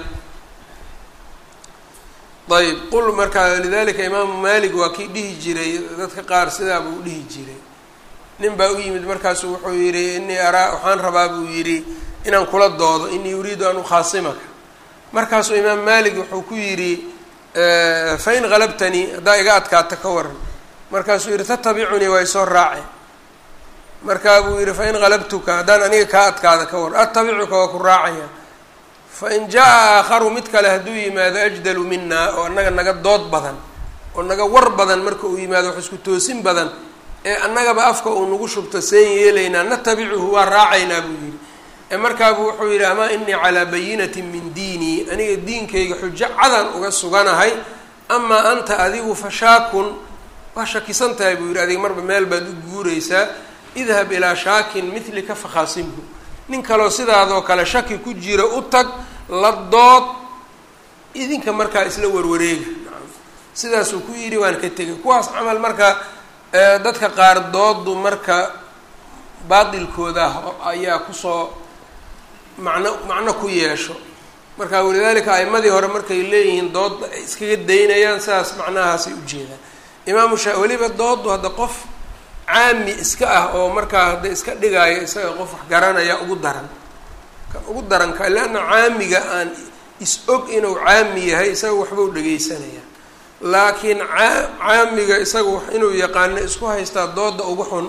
ayb qul marka lidalika imaamu malik waa kii dhihi jiray dadka qaar sidaa buu dhihi jiray nin baa u yimid markaasu wuxuu yidhi inii araa waxaan rabaa buu yidhi inaan kula doodo inii uriidu an ukhaasimaka markaasuu imaam malik wuxuu ku yidhi fain halabtanii haddaa iga adkaata ka waran markaasuu yidhi tatabicunii waa isoo raace markaa buu yidhi fain halabtuka haddaan aniga kaa adkaada ka waran atabicuka waa ku raacaya fain jaa aakharu mid kale hadduu yimaado ajdalu minaa oo annaga naga dood badan oo naga war badan marka uu yimaado wax isku toosin badan ee annagaba afka uu nagu shubto seen yeelaynaa natabicuhu waa raacaynaa buu yidhi ee markaabu wuxuu yidhi amaa inii calaa bayinatin min diinii aniga diinkayga xujo cadan uga suganahay amaa anta adigu fashaakun waa shakisan tahay buu yidhi adiga marba meel baad u guuraysaa idhab ilaa shaakin midlika fakhaasimhu nin kaloo sidaadoo kale shaki ku jira u tag la dood idinka markaa isla warwareega sidaasuu ku yidhi waan ka tegay kuwaas camal marka dadka qaar doodu marka baatilkooda ayaa kusoo macno macno ku yeesho marka walidaalika a'imadii hore markay leeyihiin dood ay iskaga daynayaan sidaas macnahaasay ujeedaan imaamu shaa weliba doodu hadda qof caami iska ah oo markaa hadda iska dhigaayo isaga qof wax garanaya ugu daran kan ugu daranka leanna caamiga aan is-og inuu caami yahay isaga waxba u dhegeysanaya laakiin aa caamiga isaga wax inuu yaqaano isku haystaa dooda ugu xun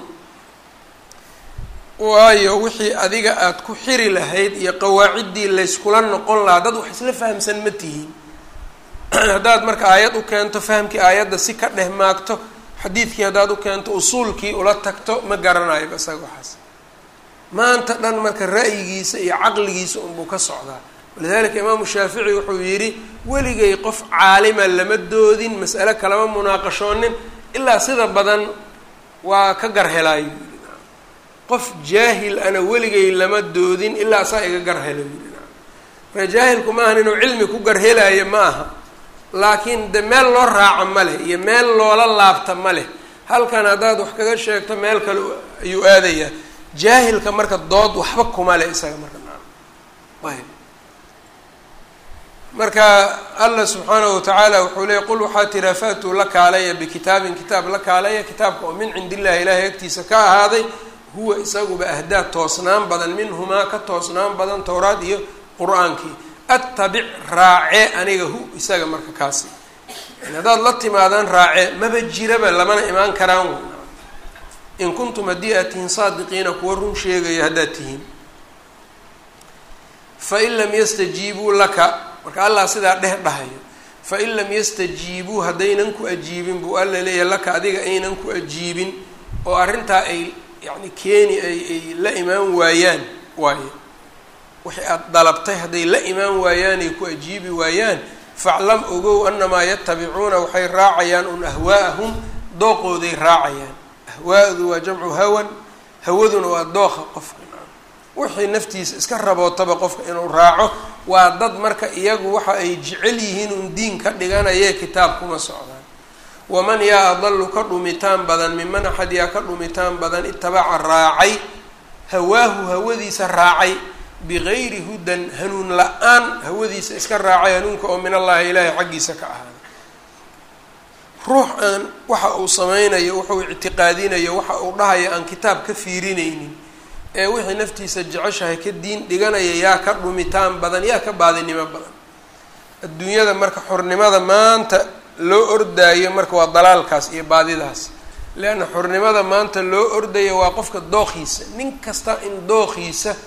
waayo wixii adiga aada ku xiri lahayd iyo qawaaciddii layskula noqon lahaa dad wax isla fahamsan ma tihiin haddaad marka aayad u keento fahamkii aayadda si ka dheh maagto xadiidkii haddaad u keento usuulkii ula tagto ma garanayo isaga waxaas maanta dhan marka ra'yigiisa iyo caqligiisa unbuu ka socdaa walidalika imaamu shaafici wuxuu yidhi weligay qof caalima lama doodin mas'ale kalama munaaqashoonin ilaa sida badan waa ka garhelaayo qof jaahil ana weligay lama doodin ilaa saa iga garhelo yiri marka jaahilku maahan inuu cilmi ku garhelaayo ma aha laakiin de meel loo raaco ma leh iyo meel loola laabta ma leh halkan haddaad wax kaga sheegto meel kale ayuu aadayaa jaahilka marka dood waxba kuma leh isaga marka ayb marka allah subxaanahu watacaala wuxuu leeyay qul waxaa tiraa faatuu la kaalaya bikitaabin kitaab la kaalaya kitaabka oo min cindi illahi ilaahay agtiisa ka ahaaday huwa isaguba ahdaa toosnaan badan minhumaa ka toosnaan badan towraad iyo qur-aankii attabic raace aniga hu isaga marka kaasi yani haddaad la timaadaan raace maba jiraba lamana imaan karaan in kuntum haddii aad tihiin saadiqiina kuwa run sheegaya haddaad tihiin fain lam yastajiibuu laka marka allah sidaa dheh dhahayo fain lam yastajiibuu haddaynan ku ajiibin buu alla leeyahay laka adiga aynan ku ajiibin oo arrintaa ay yacni keeni ay ay la imaan waayaan waaye wixii aada dalabtay hadday la imaan waayaan ay ku ajiibi waayaan faclam ogow annamaa yatabicuuna waxay raacayaan un ahwaa'ahum dooqooday raacayaan ahwaa'du waa jamcu hawan hawaduna waa dooqa qofka wixii naftiisa iska rabootaba qofka inuu raaco waa dad marka iyagu waxa ay jecel yihiin un diin ka dhiganayee kitaab kuma socdaan waman yaa adalu ka dhumitaan badan miman axad yaa ka dhumitaan badan itabaca raacay hawaahu hawadiisa raacay bigayri hudan hanuun la-aan hawadiisa iska raacay hanuunka oo min allahi ilaahay xaggiisa ka ahaaday ruux aan waxa uu sameynayo wuxuu ictiqaadinayo waxa uu dhahayo aan kitaab ka fiirinaynin ee wixii naftiisa jeceshahay ka diin dhiganaya yaa ka dhumitaan badan yaa ka baadinimo badan adduunyada marka xornimada maanta loo ordaayo marka waa dalaalkaas iyo baadidaas leanna xornimada maanta loo ordayo waa qofka dookhiisa nin kasta in dookhiisa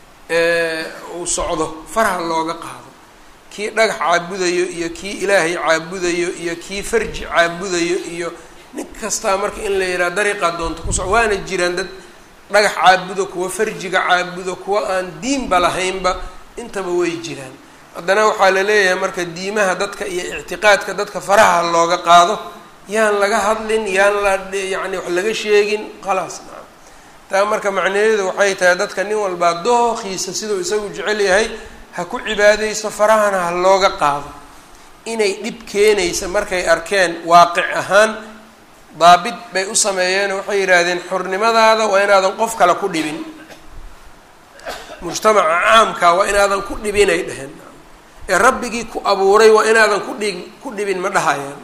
uu socdo faraha looga qaado kii dhagax caabudayo iyo kii ilaahay caabudayo iyo kii farji caabudayo iyo nin kastaa marka in la yidhaha dariiqaa doonta ku soco waana jiraan dad dhagax caabudo kuwa farjiga caabudo kuwa aan diinba lahaynba intaba way jiraan haddana waxaa la leeyahay marka diimaha dadka iyo ictiqaadka dadka faraha looga qaado yaan laga hadlin yaan la yacni wax laga sheegin khalaas naa taa marka macnaheedu waxay tahay dadka nin walbaa dookhiisa siduu isagu jecel yahay ha ku cibaadayso farahana ha looga qaado inay dhib keenaysa markay arkeen waaqic ahaan daabit bay u sameeyeen waxay yidhaahdeen xornimadaada waa inaadan qof kale ku dhibin mujtamaca caamka waa inaadan ku dhibinay dheheen ee rabbigii ku abuuray waa inaadan ku dhig ku dhibin ma dhahayaan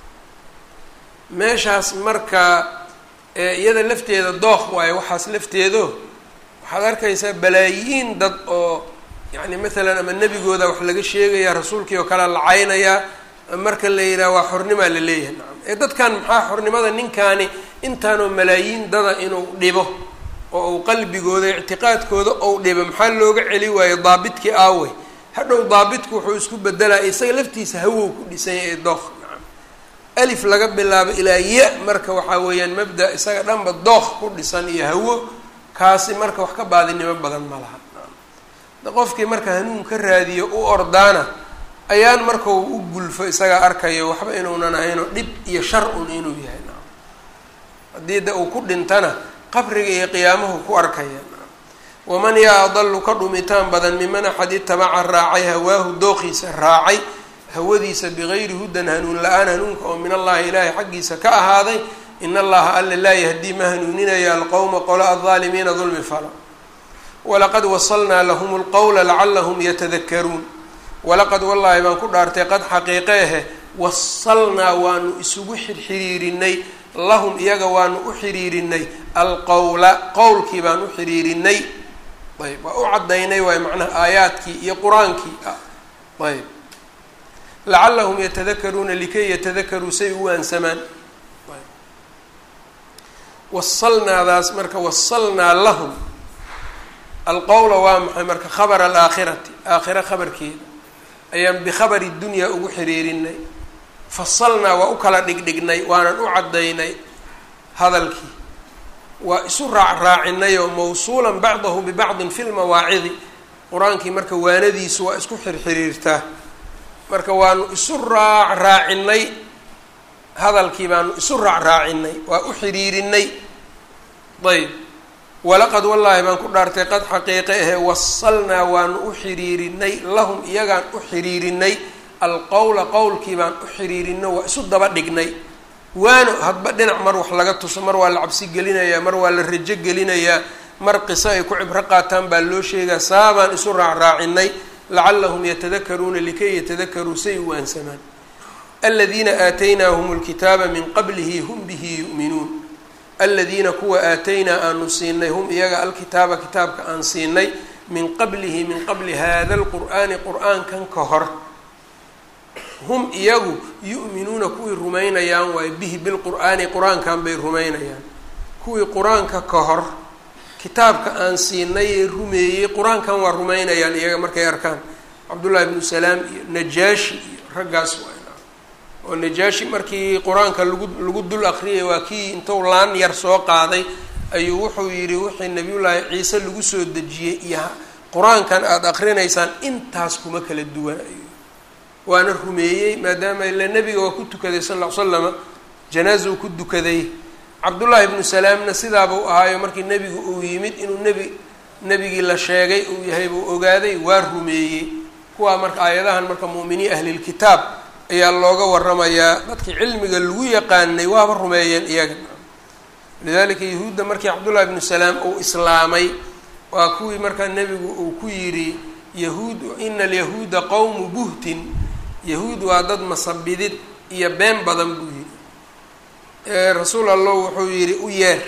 meeshaas marka iyada lafteeda dookh waayo waxaas lafteedo waxaad arkaysaa balaayiin dad oo yacni maalan ama nebigooda wax laga sheegaya rasuulkii oo kale la caynayaa marka la yidhaha waa xornimaa la leeyahay nacam ee dadkan maxaa xornimada ninkaani intaanoo malaayiin dada inuu dhibo oo uu qalbigooda ictiqaadkooda ou dhibo maxaa looga celi waayo daabitkii aawey hadhow daabitku wuxuu isku bedelaya isaga laftiisa hawow ku dhisanya ee dookh nacam alif laga bilaabo ilaa ya marka waxaa weeyaan mabda isaga dhanba dookh ku dhisan iyo hawo kaasi marka wax ka baadinimo badan ma laha nacam qofkii marka hanuun ka raadiyo u ordaana ayaan marka uu u gulfo isagaa arkayo waxba inuunan ahaynoo dhib iyo shar un inuu yahay nacam haddii da uu ku dhintana qabriga iyo qiyaamahu ku arkaya waman yaa adalu ka dhumitaan badan miman axad itabaca raacay hawaahu dookhiisa raacay hawadiisa bigayri hudan hanuun la-aan hanuunka oo min allahi ilaahay xaggiisa ka ahaaday in allaha alla laa yahdii ma hanuuninaya alqowma qola aldaalimiina dulmi falo walaqad wasalnaa lahum lqowla lacalahum yatadakaruun walaqad wallaahi baan ku dhaartay qad xaqiiqeehe wasalnaa waanu isugu xirxiriirinay lahum iyaga waanu u xiriirinay alqowla qowlkii baan u xiriirinay ayb waa u caddaynay waay macnaha aayaadkii iyo qur-aankii ah ayb lacalahum yatadakaruuna likay yatadakaruu say u waansamaan wasalnaadaas marka wasalnaa lahum alqowla waa maxay marka khabara alaakhirati aakhira khabarkeeda ayaan bikhabari dunyaa ugu xiriirinay fasalnaa waa u kala dhigdhignay waanan u caddaynay hadalkii waa isu raacraacinay oo mawsuulan bacdahu bibacdin fi lmawaacidi qur-aankii marka waanadiisu waa isku xirxiriirtaa marka waanu isu raacraacinay hadalkii baanu isu raacraacinay waa u xiriirinay ayb walaqad wallaahi baan ku dhaartay qad xaqiiqe ahe wasalnaa waanu u xiriirinay lahum iyagaan u xiriirinay alqowla qowlkii baan u xiriirino waa isu daba dhignay waano hadba dhinac mar wax laga tuso mar waa la cabsi gelinayaa mar waa la rajo gelinayaa mar qiso ay ku cibro qaataan baa loo sheegaa saabaan isu raacraacinay lacalahum yatadakaruuna likay yatadakaruu say u waansamaan aladiina aataynaahum lkitaaba min qablihi hum bihi yu'minuun aladiina kuwa aataynaa aanu siinay hum iyaga alkitaaba kitaabka aan siinay min qablihi min qabli hada lqur'aani qur-aankan ka hor hum iyagu yu'minuuna kuwii rumaynayaan waayo bihi bilqur'aani qur-aankan bay rumaynayaan kuwii qur-aanka ka hor kitaabka aan siinay ee rumeeyey qur-aankan waa rumaynayaan iyaga markay arkaan cabdullahi bnu salaam iyo najaashi iyo raggaas waa oo najaashi markii qur-aanka lagu lagu dul akriyay waa kii intuu laan yar soo qaaday ayuu wuxuu yidhi wixii nabiyullaahi ciise lagu soo dejiyey iyo qur-aankan aada akrinaysaan intaas kuma kala duwan ayuu waana rumeeyey maadaama ila nebiga waa ku tukaday sal ll ly slama janaazuu ku dukaday cabdullaahi ibnu salaamna sidaabuu ahaayo markii nebigu uu yimid inuu nebi nebigii la sheegay uu yahay buu ogaaday waa rumeeyey kuwaa marka aayadahan marka mu'miniin ahlilkitaab ayaa looga waramayaa dadkii cilmiga lagu yaqaanay waaba rumeeyeen iyaga lidalika yahuudda markii cabdullahi ibnu salaam uu islaamay waa kuwii markaa nebigu uu ku yidhi yahuud ina alyahuuda qowmu buhtin yahuud waa dad masabidid iyo been badan buu yidhi rasuul allah wuxuu yidhi u yeer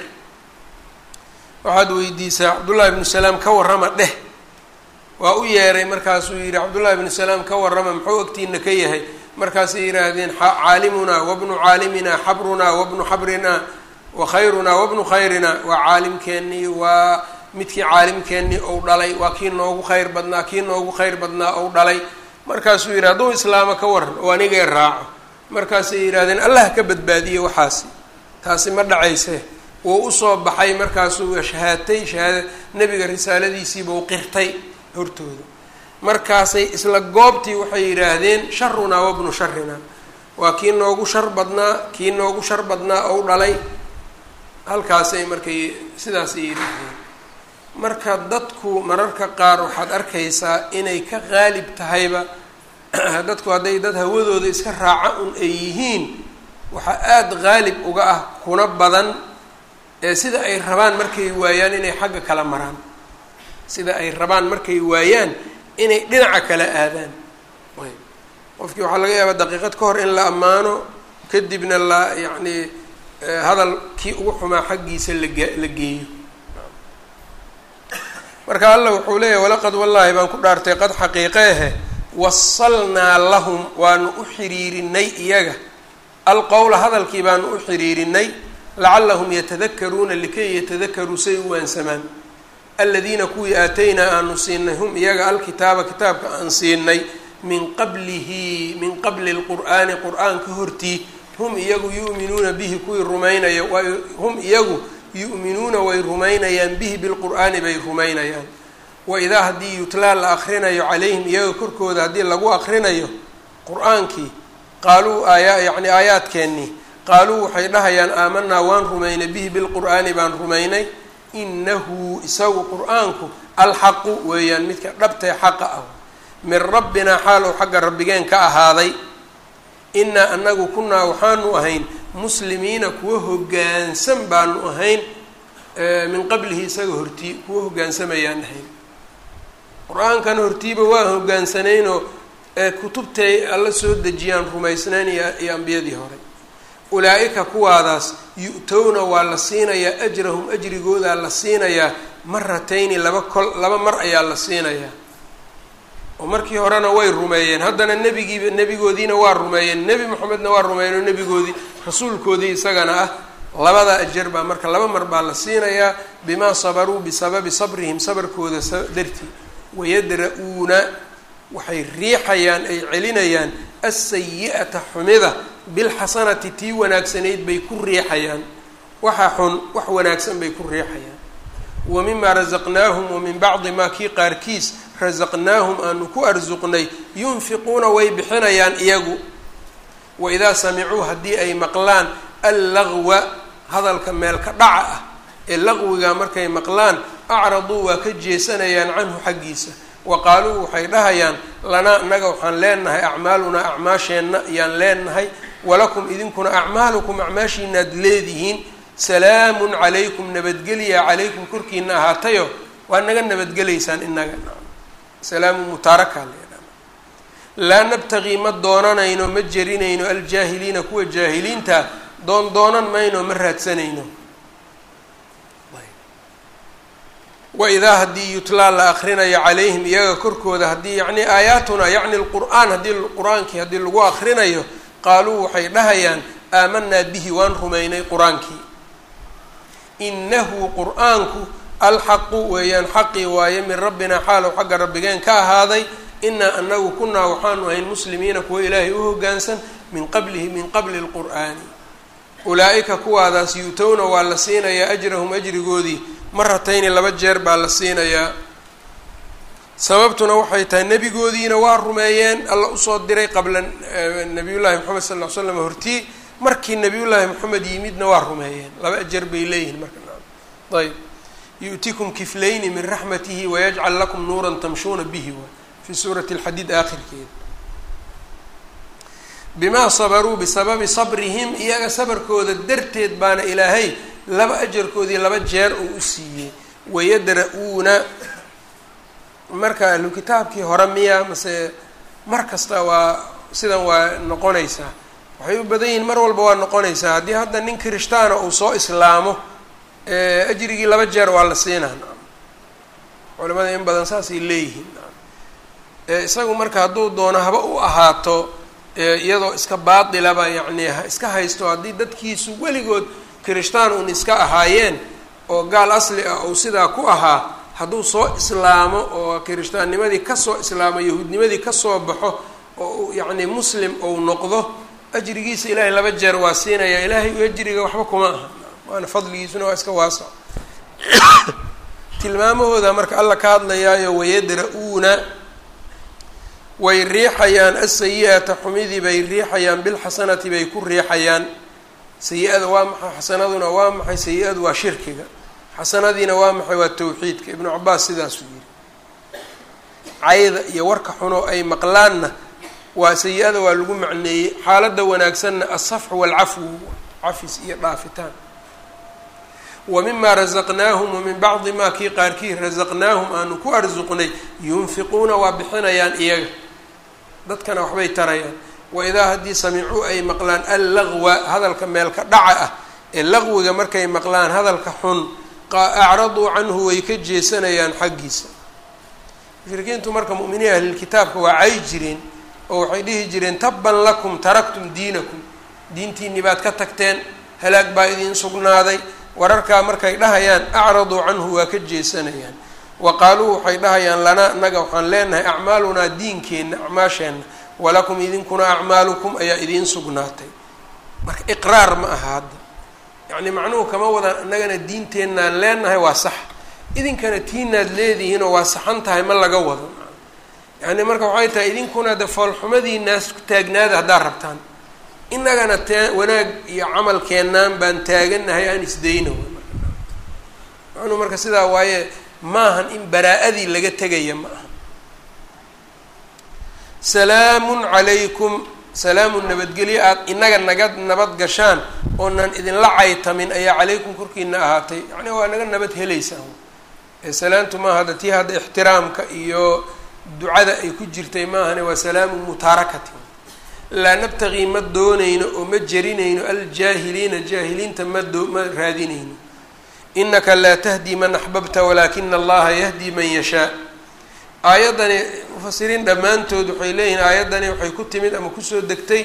waxaad weydiisaa cabdullahi ibnu salaam ka warrama dheh waa u yeeray markaasuu yidhi cabdullahi ibnu salaam ka warrama muxuu agtiina ka yahay markaasay yidhaahdeen caalimunaa wabnu caaliminaa xabrunaa wabnu xabrinaa wa khayrunaa wabnu khayrinaa waa caalimkeennii waa midkii caalimkeennii ou dhalay waa kii noogu khayr badnaa kii noogu khayr badnaa ou dhalay markaasuu yidhi hadduu islaamo ka waran oo anigay raaco markaasay yidhahdeen allah ka badbaadiye waxaasi taasi ma dhacayse wuu usoo baxay markaasuu shahaatay shahaada nebiga risaaladiisiibuu qirtay hortooda markaasay isla goobtii waxay yidhaahdeen sharunaa wabnu sharinaa waa kii noogu shar badnaa kii noogu shar badnaa ou dhalay halkaasay markay sidaasay yidhaahdeen marka dadku mararka qaar waxaad arkaysaa inay ka qaalib tahayba dadku hadday dad hawadooda iska raaca un ay yihiin waxaa aada qaalib uga ah kuna badan ee sida ay rabaan markay waayaan inay xagga kala maraan sida ay rabaan markay waayaan inay dhinaca kala aadaan ayb qofkii waxaa laga yaabaa daqiiqad ka hor in la ammaano kadibna la yacni hadal kii ugu xumaa xaggiisa laga la geeyo marka allah wuxuu leeyahay walaqad wallaahi baan ku dhaartay qad xaqiiqeehe wasalnaa lahum waanu u xiriirinay iyaga alqowla hadalkii baanu u xiriirinay lacallahum yatadakaruuna likay yatadakaruu say u waansamaan aladiina kuwii aataynaa aanu siinay hum iyaga alkitaaba kitaabka aan siinay min qablihi min qabli lqur'aani qur-aanka hortii hum iyagu yu'minuuna bihi kuwii rumaynaya hum iyagu yu'minuuna way rumaynayaan bihi bilqur'aani bay rumaynayaan waidaa haddii yutlaa la akrinayo calayhim iyaga korkooda haddii lagu akrinayo qur-aankii qaaluu aaya yacni aayaadkeennii qaaluu waxay dhahayaan aamanaa waan rumaynay bihi bilqur'aani baan rumaynay inahu isagu qur-aanku alxaqu weeyaan midka dhabtae xaqa ah min rabbinaa xaal ou xagga rabbigeen ka ahaaday inaa anagu kunaa waxaanu ahayn muslimiina kuwa hoggaansan baanu ahayn min qablihi isaga hortii kuwa hoggaansamayaan ahayn qur-aankan hortiiba waa hogaansanaynoo kutubtay alla soo dejiyaan rumaysnayn iyo ambiyadii hore ulaa-ika kuwaadaas yu-towna waa la siinayaa ajrahum ajrigoodaa la siinayaa maratayni laba kol laba mar ayaa la siinayaa oo markii horena way rumeeyeen haddana nebigiiba nebigoodiina waa rumeeyeen nebi moxamedna waa rumeeyeen oo nebigoodii rasuulkoodii isagana ah labada ajar baa marka laba mar baa la siinayaa bimaa sabaruu bisababi sabrihim sabarkooda dartii wayadra-uuna waxay riixayaan ay celinayaan asayi-ata xumida bilxasanati tii wanaagsanayd bay ku riixayaan waxa xun wax wanaagsan bay ku riixayaan wa mimaa rasaqnaahum wa min bacdi maa kii qaarkiis rasaqnaahum aanu ku arsuqnay yunfiquuna way bixinayaan iyagu waidaa samicuu haddii ay maqlaan allagwa hadalka meelka dhaca ah ee laqwiga markay maqlaan acraduu waa ka jeesanayaan canhu xaggiisa wa qaaluu waxay dhahayaan lanaa annaga waxaan leenahay acmaalunaa acmaasheenna ayaan leenahay walakum idinkuna acmaalukum acmaashiinaad leedihiin salaamun calaykum nabadgelya calaykum korkiina ahaatayo waa naga nabadgelaysaan inaga salaamu mutaaraka laa nabtaqii ma doonanayno ma jerinayno aljaahiliina kuwa jaahiliinta doon doonan mayno ma raadsanayno waidaa haddii yutlaa la akrinayo calayhim iyaga korkooda haddii yacni aayaatuna yacni lqur'aan haddii qur-aankii haddii lagu akrinayo qaaluu waxay dhahayaan aamanaa bihi waan rumaynay qur-aankii inahu qur-aanku alxaqu weeyaan xaqii waaye min rabbinaa xaalow xagga rabbigeen ka ahaaday inaa anagu kunaa waxaanu ahayn muslimiina kuwa ilaahay u hoggaansan min qablihi min qabli lqur'aani ulaa-ika kuwaadaas yu-towna waa la siinayaa ajrahum ajrigoodii maratayni laba jeer baa la siinayaa sababtuna waxay tahay nebigoodiina waa rumeeyeen alla usoo diray qabla nabiyullaahi moxamed sal ll ly slam hortii markii nabiyullaahi moxamed yimidna waa rumeeyeen laba ajar bay leeyihiin marka ayb yu'tikum kiflayni min raxmatihi wayajcal lakum nuuran tamshuuna bihi wa fi suurati alxadiid aakhirkeeda bimaa sabaruu bisababi sabrihim iyaga sabarkooda darteed baana ilaahay laba ajarkoodii laba jeer uu u siiyey wayadra-uuna marka ahlu kitaabkii hore miya mase mar kasta waa sidan waa noqonaysaa waxay u badan yihiin mar walba waa noqonaysaa haddii hadda nin kirishtaana uu soo islaamo ajrigii laba jeer waa la siinaa culimada in badan saasay leeyihiin isagu marka hadduu doono haba u ahaato iyadoo iska baatilaba yacni iska haysto haddii dadkiisu weligood kirishtaan uun iska ahaayeen oo gaal asli ah ou sidaa ku ahaa hadduu soo islaamo oo kirishtaannimadii kasoo islaamo yahuudnimadii kasoo baxo oo yacni muslim ou noqdo ajrigiisa ilaahay laba jeer waa siinaya ilaahay ajriga waxba kuma aha waana fadligiisuna waa iska waasac tilmaamahooda marka alla ka hadlayaayo wayadra-uuna way riixayaan asayi-ata xumidii bay riixayaan bilxasanati bay ku riixayaan sayi-ada waa maxay xasanaduna waa maxay sayi-adu waa shirkiga xasanadiina waa maxay waa tawxiidka ibnu cabaas sidaasuu yidhi cayda iyo warka xuno ay maqlaanna waa sayi-ada waa lagu macneeyey xaaladda wanaagsanna alsafxu waalcafwu cafis iyo dhaafitaan wa mima rasaqnaahum wa min bacdi maa kii qaarkii rasaqnaahum aanu ku arsuqnay yunfiquuna waa bixinayaan iyaga dadkana waxbay tarayaan wa idaa haddii samicuu ay maqlaan allagwa hadalka meelka dhaca ah ee laqwiga markay maqlaan hadalka xun acraduu canhu way ka jeesanayaan xaggiisa mushrikiintu marka mu'miniin ahlilkitaabka waa cay jireen oo waxay dhihi jireen tabban lakum taraktum diinakum diintiinni baad ka tagteen halaag baa idiin sugnaaday wararkaa markay dhahayaan acraduu canhu waa ka jeesanayaan wa qaaluu waxay dhahayaan lanaa naga waxaan leenahay acmaalunaa diinkeenna acmaasheenna walakum idinkuna acmaalukum ayaa idiin sugnaatay marka iqraar ma aha hadda yacni macnuhu kama wadaan annagana diinteennaan leenahay waa sax idinkana tiinaad leedihiinoo waa saxan tahay ma laga wado yacni marka waxay tahay idinkuna de foolxumadiinaas taagnaada haddaad rabtaan innagana tee wanaag iyo camalkeennaan baan taaganahay aan isdayna macnuhu marka sidaa waaye maahan in baraa-adii laga tegaya ma aha salaamun calaykum salaamun nabadgelyo aada inaga naga nabad gashaan oonan idinla caytamin ayaa calaykum korkiina ahaatay yacni waa naga nabad helaysaan salaamtu maaha hadda tii hadda ixtiraamka iyo ducada ay ku jirtay maahane waa salaamu mutaarakatin laa nabtaqii ma doonayno oo ma jerinayno aljaahiliina jaahiliinta ma doo ma raadinayno inaka laa tahdii man axbabta walaakina allaha yahdii man yashaa aayaddani mufasiriin dhammaantood waxay leeyihiin aayaddani waxay ku timid ama kusoo degtay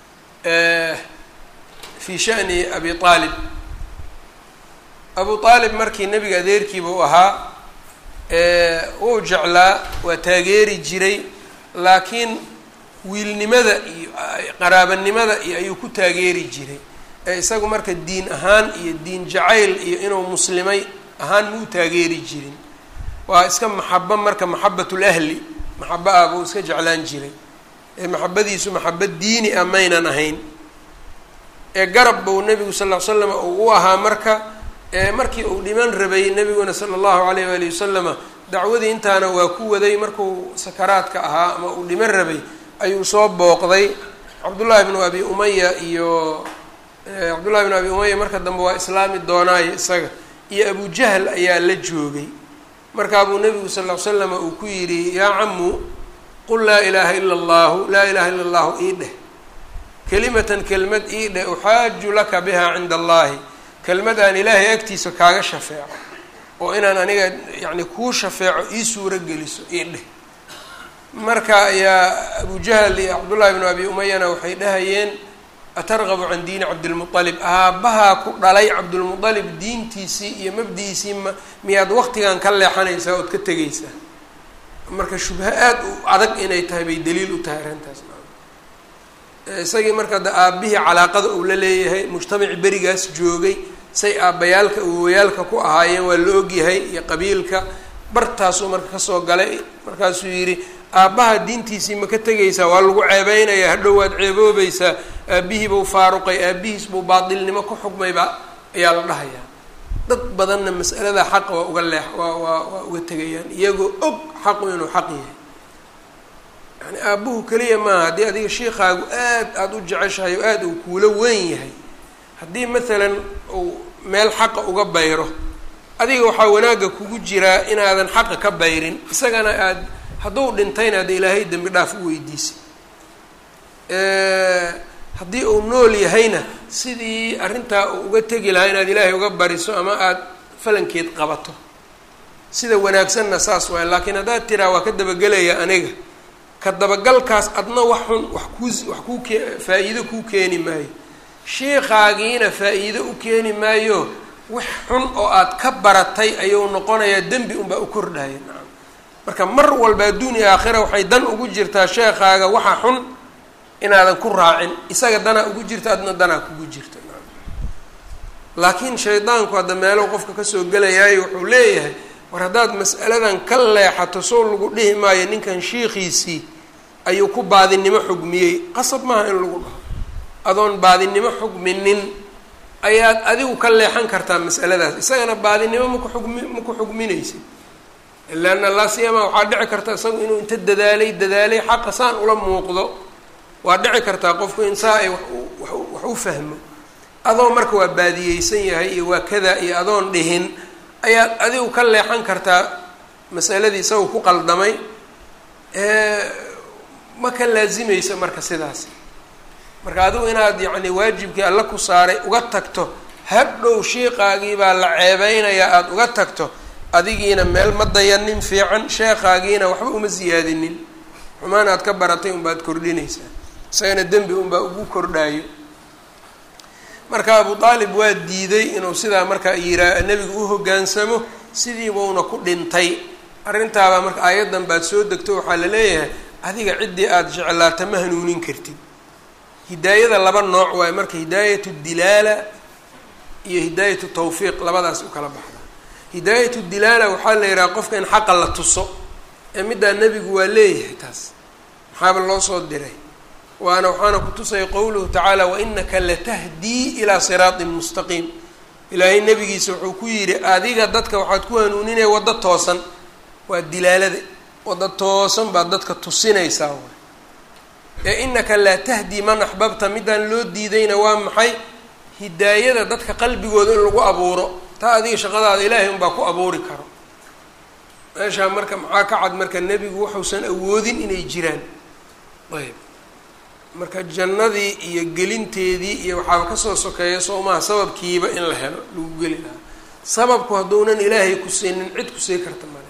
fii shani abi aalib abu aalib markii nebiga adeerkiiba u ahaa wuu jeclaa waa taageeri jiray laakiin wiilnimada iyo qaraabanimada iyo ayuu ku taageeri jiray ee isagu marka diin ahaan iyo diin jacayl iyo inuu muslimay ahaan muu taageeri jirin waa iska maxabo marka maxabatul ahli maxabo ah buu iska jeclaan jiray ee maxabadiisu maxabad diini ah maynan ahayn ee garab buu nebigu sal ll ly slam uu u ahaa marka markii uu dhiman rabay nebiguna sala allahu alayh waali wasalama dacwadii intaana waa ku waday markuu sakaraadka ahaa ama uu dhiman rabay ayuu soo booqday cabdullaahi bnu abi umaya iyo cabdullahi bnu abi umaya marka dambe waa islaami doonaayo isaga iyo abujahl ayaa la joogay markaa buu nebigu sal ll ly slama uu ku yidhi yaa camu qul laa ilaaha ila allahu laa ilaha illa allahu ii dheh kelimatan kelmad ii dheh uxaaju laka biha cinda allahi kelmad aan ilaahay agtiisa kaaga shafeeco oo inaan aniga yacni kuu shafeeco ii suuro geliso ii dheh marka ayaa abujahl iyo cabdullahi bnu abi umayana waxay dhahayeen atargabu can diini cabdilmualib aabbahaa ku dhalay cabdulmualib diintiisii iyo mabdi'iisii ma miyaad waqtigan ka leexanaysaa ood ka tegaysaa marka shubha aada u adag inay tahay bay daliil u tahay arrintaas isagii marka de aabbihii calaaqada uu la leeyahay mujtamaci berigaas joogay say aabbayaalka awowayaalka ku ahaayeen waa la ogyahay iyo qabiilka bartaasuu marka kasoo galay markaasuu yidhi aabbaha diintiisii ma ka tegaysaa waa lagu ceebeynayaa hadhow waad ceeboobaysaa aabbihii buu faaruqay aabihiis buu baatilnimo ku xukmayba ayaa la dhahayaa dad badanna mas'alada xaqa waa uga leex waa waa waa uga tegayaan iyagoo og xaqu inuu xaq yahay yani aabbuhu keliya maaha haddii adiga shiikaagu aad aada u jeceshahay oo aada uu kuula weyn yahay haddii maalan uu meel xaqa uga bayro adiga waxaa wanaagga kugu jiraa inaadan xaqa ka bayrin isagana aada hadduu dhintayna hadda ilaahay dembi dhaaf u weydiisay haddii uu nool yahayna sidii arrintaa uu uga tegi lahaa inaad ilaahay uga bariso ama aada falankeed qabato sida wanaagsanna saas waay laakiin haddaad tiraa waa ka dabagelaya aniga ka dabagalkaas adna wax xun wax kuu wax kuu kee faa-iido kuu keeni maayo shiikaagiina faa-iido u keeni maayo wax xun oo aad ka baratay ayuu noqonayaa dembi unbaa u kordhaya nacam marka mar walba adduuniya aakhira waxay dan ugu jirtaa sheekaaga waxa xun inaadan ku raacin isaga danaa ugu jirta adna danaa kugu jirta laakiin shaydaanku hadda meelo qofka kasoo gelayaayo wuxuu leeyahay war haddaad mas'aladan ka leexato soo lagu dhihi maayo ninkan shiikhiisii ayuu ku baadinimo xugmiyey qasab maaha in lagu dhaho adoon baadinimo xugminin ayaad adigu ka leexan kartaa mas'aladaas isagana baadinimo maku xugmi maku xugminaysid ilaana laasiyama waxaa dhici karta isagu inuu inta dadaalay dadaalay xaqa saan ula muuqdo waa dhici kartaa qofku in saa ay wax wax u fahmo adoo marka waa baadiyeysan yahay iyo waa kada iyo adoon dhihin ayaad adigu ka leexan kartaa masaladii isaga ku qaldamay ma ka laazimayso marka sidaas marka adigu inaad yacni waajibkii alla ku saaray uga tagto hadhow shiiqaagii baa la ceebeynayaa aada uga tagto adigiina meel ma dayanin fiican sheekaagiina waxba uma siyaadinin xumaan aad ka baratay unbaad kordhinaysaa isagana dembi unbaa ugu kordhaayo marka abu aalib waa diiday inuu sidaa marka yiraa nebiga u hoggaansamo sidiibauna ku dhintay arrintaabaa marka aayaddan baad soo degto waxaa la leeyahay adiga ciddii aada jeclaata ma hanuunin kartid hidaayada laba nooc waayo marka hidaayatu dilaala iyo hidaayatu tawfiiq labadaas u kala baxda hidaayatu dilaala waxaa la yidhaha qofka in xaqa la tuso ee middaa nebigu waa leeyahay taas maxaaba loo soo diray waana waxaana ku tusaya qowluhu tacaala wainaka latahdii ilaa siraatin mustaqiim ilaahay nebigiisa wuxuu ku yidhi adiga dadka waxaad ku hanuuninaya waddo toosan waa dilaalada waddo toosan baad dadka tusinaysaa waay ee inaka laa tahdii man axbabta midaan loo diidayna waa maxay hidaayada dadka qalbigooda in lagu abuuro taa adiga shaqadaada ilaahay unbaa ku abuuri karo meeshaa marka maxaa ka cad marka nebigu waxuusan awoodin inay jiraan ayb marka jannadii iyo gelinteedii iyo waxaaba kasoo sokeeya soomaha sababkiiba in la helo lagu geli lahaa sababku hadduunan ilaahay ku siinin cid kusii karta male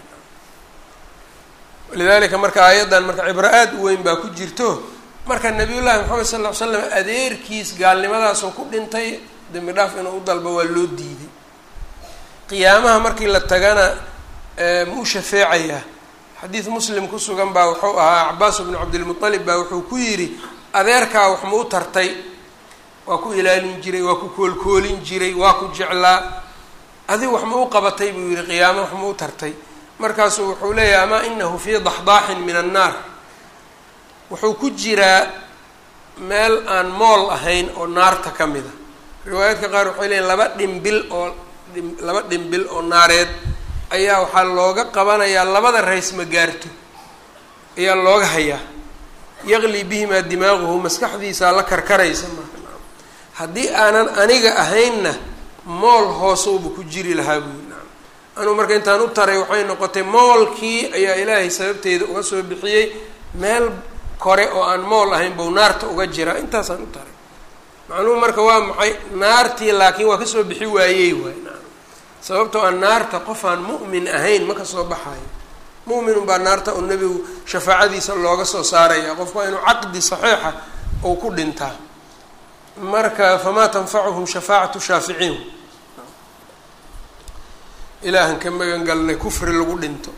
walidaalika marka aayaddan marka cibro aada u weyn baa ku jirto marka nabiyullaahi maxamed sal ll ly slam adeerkiis gaalnimadaasoo ku dhintay dembi dhaaf inuu u dalbo waa loo diiday qiyaamaha markii la tagana ma u shafeecayaa xadiid muslim ku sugan baa wuxuu ahaa cabaas bnu cabdilmualib baa wuxuu ku yidhi adeerkaa wax ma u tartay waa ku ilaalin jiray waa ku koolkoolin jiray waa ku jeclaa adig wax ma u qabatay buu yihi qiyaamo wax ma u tartay markaasuu wuxuu leeyahay amaa inahu fii daxdaaxin min annaar wuxuu ku jiraa meel aan mool ahayn oo naarta ka mid a riwaayaadka qaar waxay leeyiin laba dhimbil oo laba dhimbil oo naareed ayaa waxaa looga qabanayaa labada rays ma gaarto ayaa looga hayaa yaqli bihimaa dimaaguhu maskaxdiisaa la karkaraysa marka haddii aanan aniga ahaynna mool hoosowba ku jiri lahaa buyi naam anuu marka intaan u taray waxay noqotay moolkii ayaa ilaahay sababteeda uga soo bixiyey meel kore oo aan mool ahayn bou naarta uga jiraa intaasaan u taray macnuhu marka waa maxay naartii laakiin waa kasoo bixi waayey waay naam sababtoo aan naarta qof aan mu'min ahayn ma kasoo baxayo mu'minun baa naarta u nebigu shafaacadiisa looga soo saaraya qofku waa inuu caqdi saxiixa uu ku dhintaa marka famaa tanfacuhum shafaacatu shaaficiin ilaahan ka magan galnay kufri lagu dhinto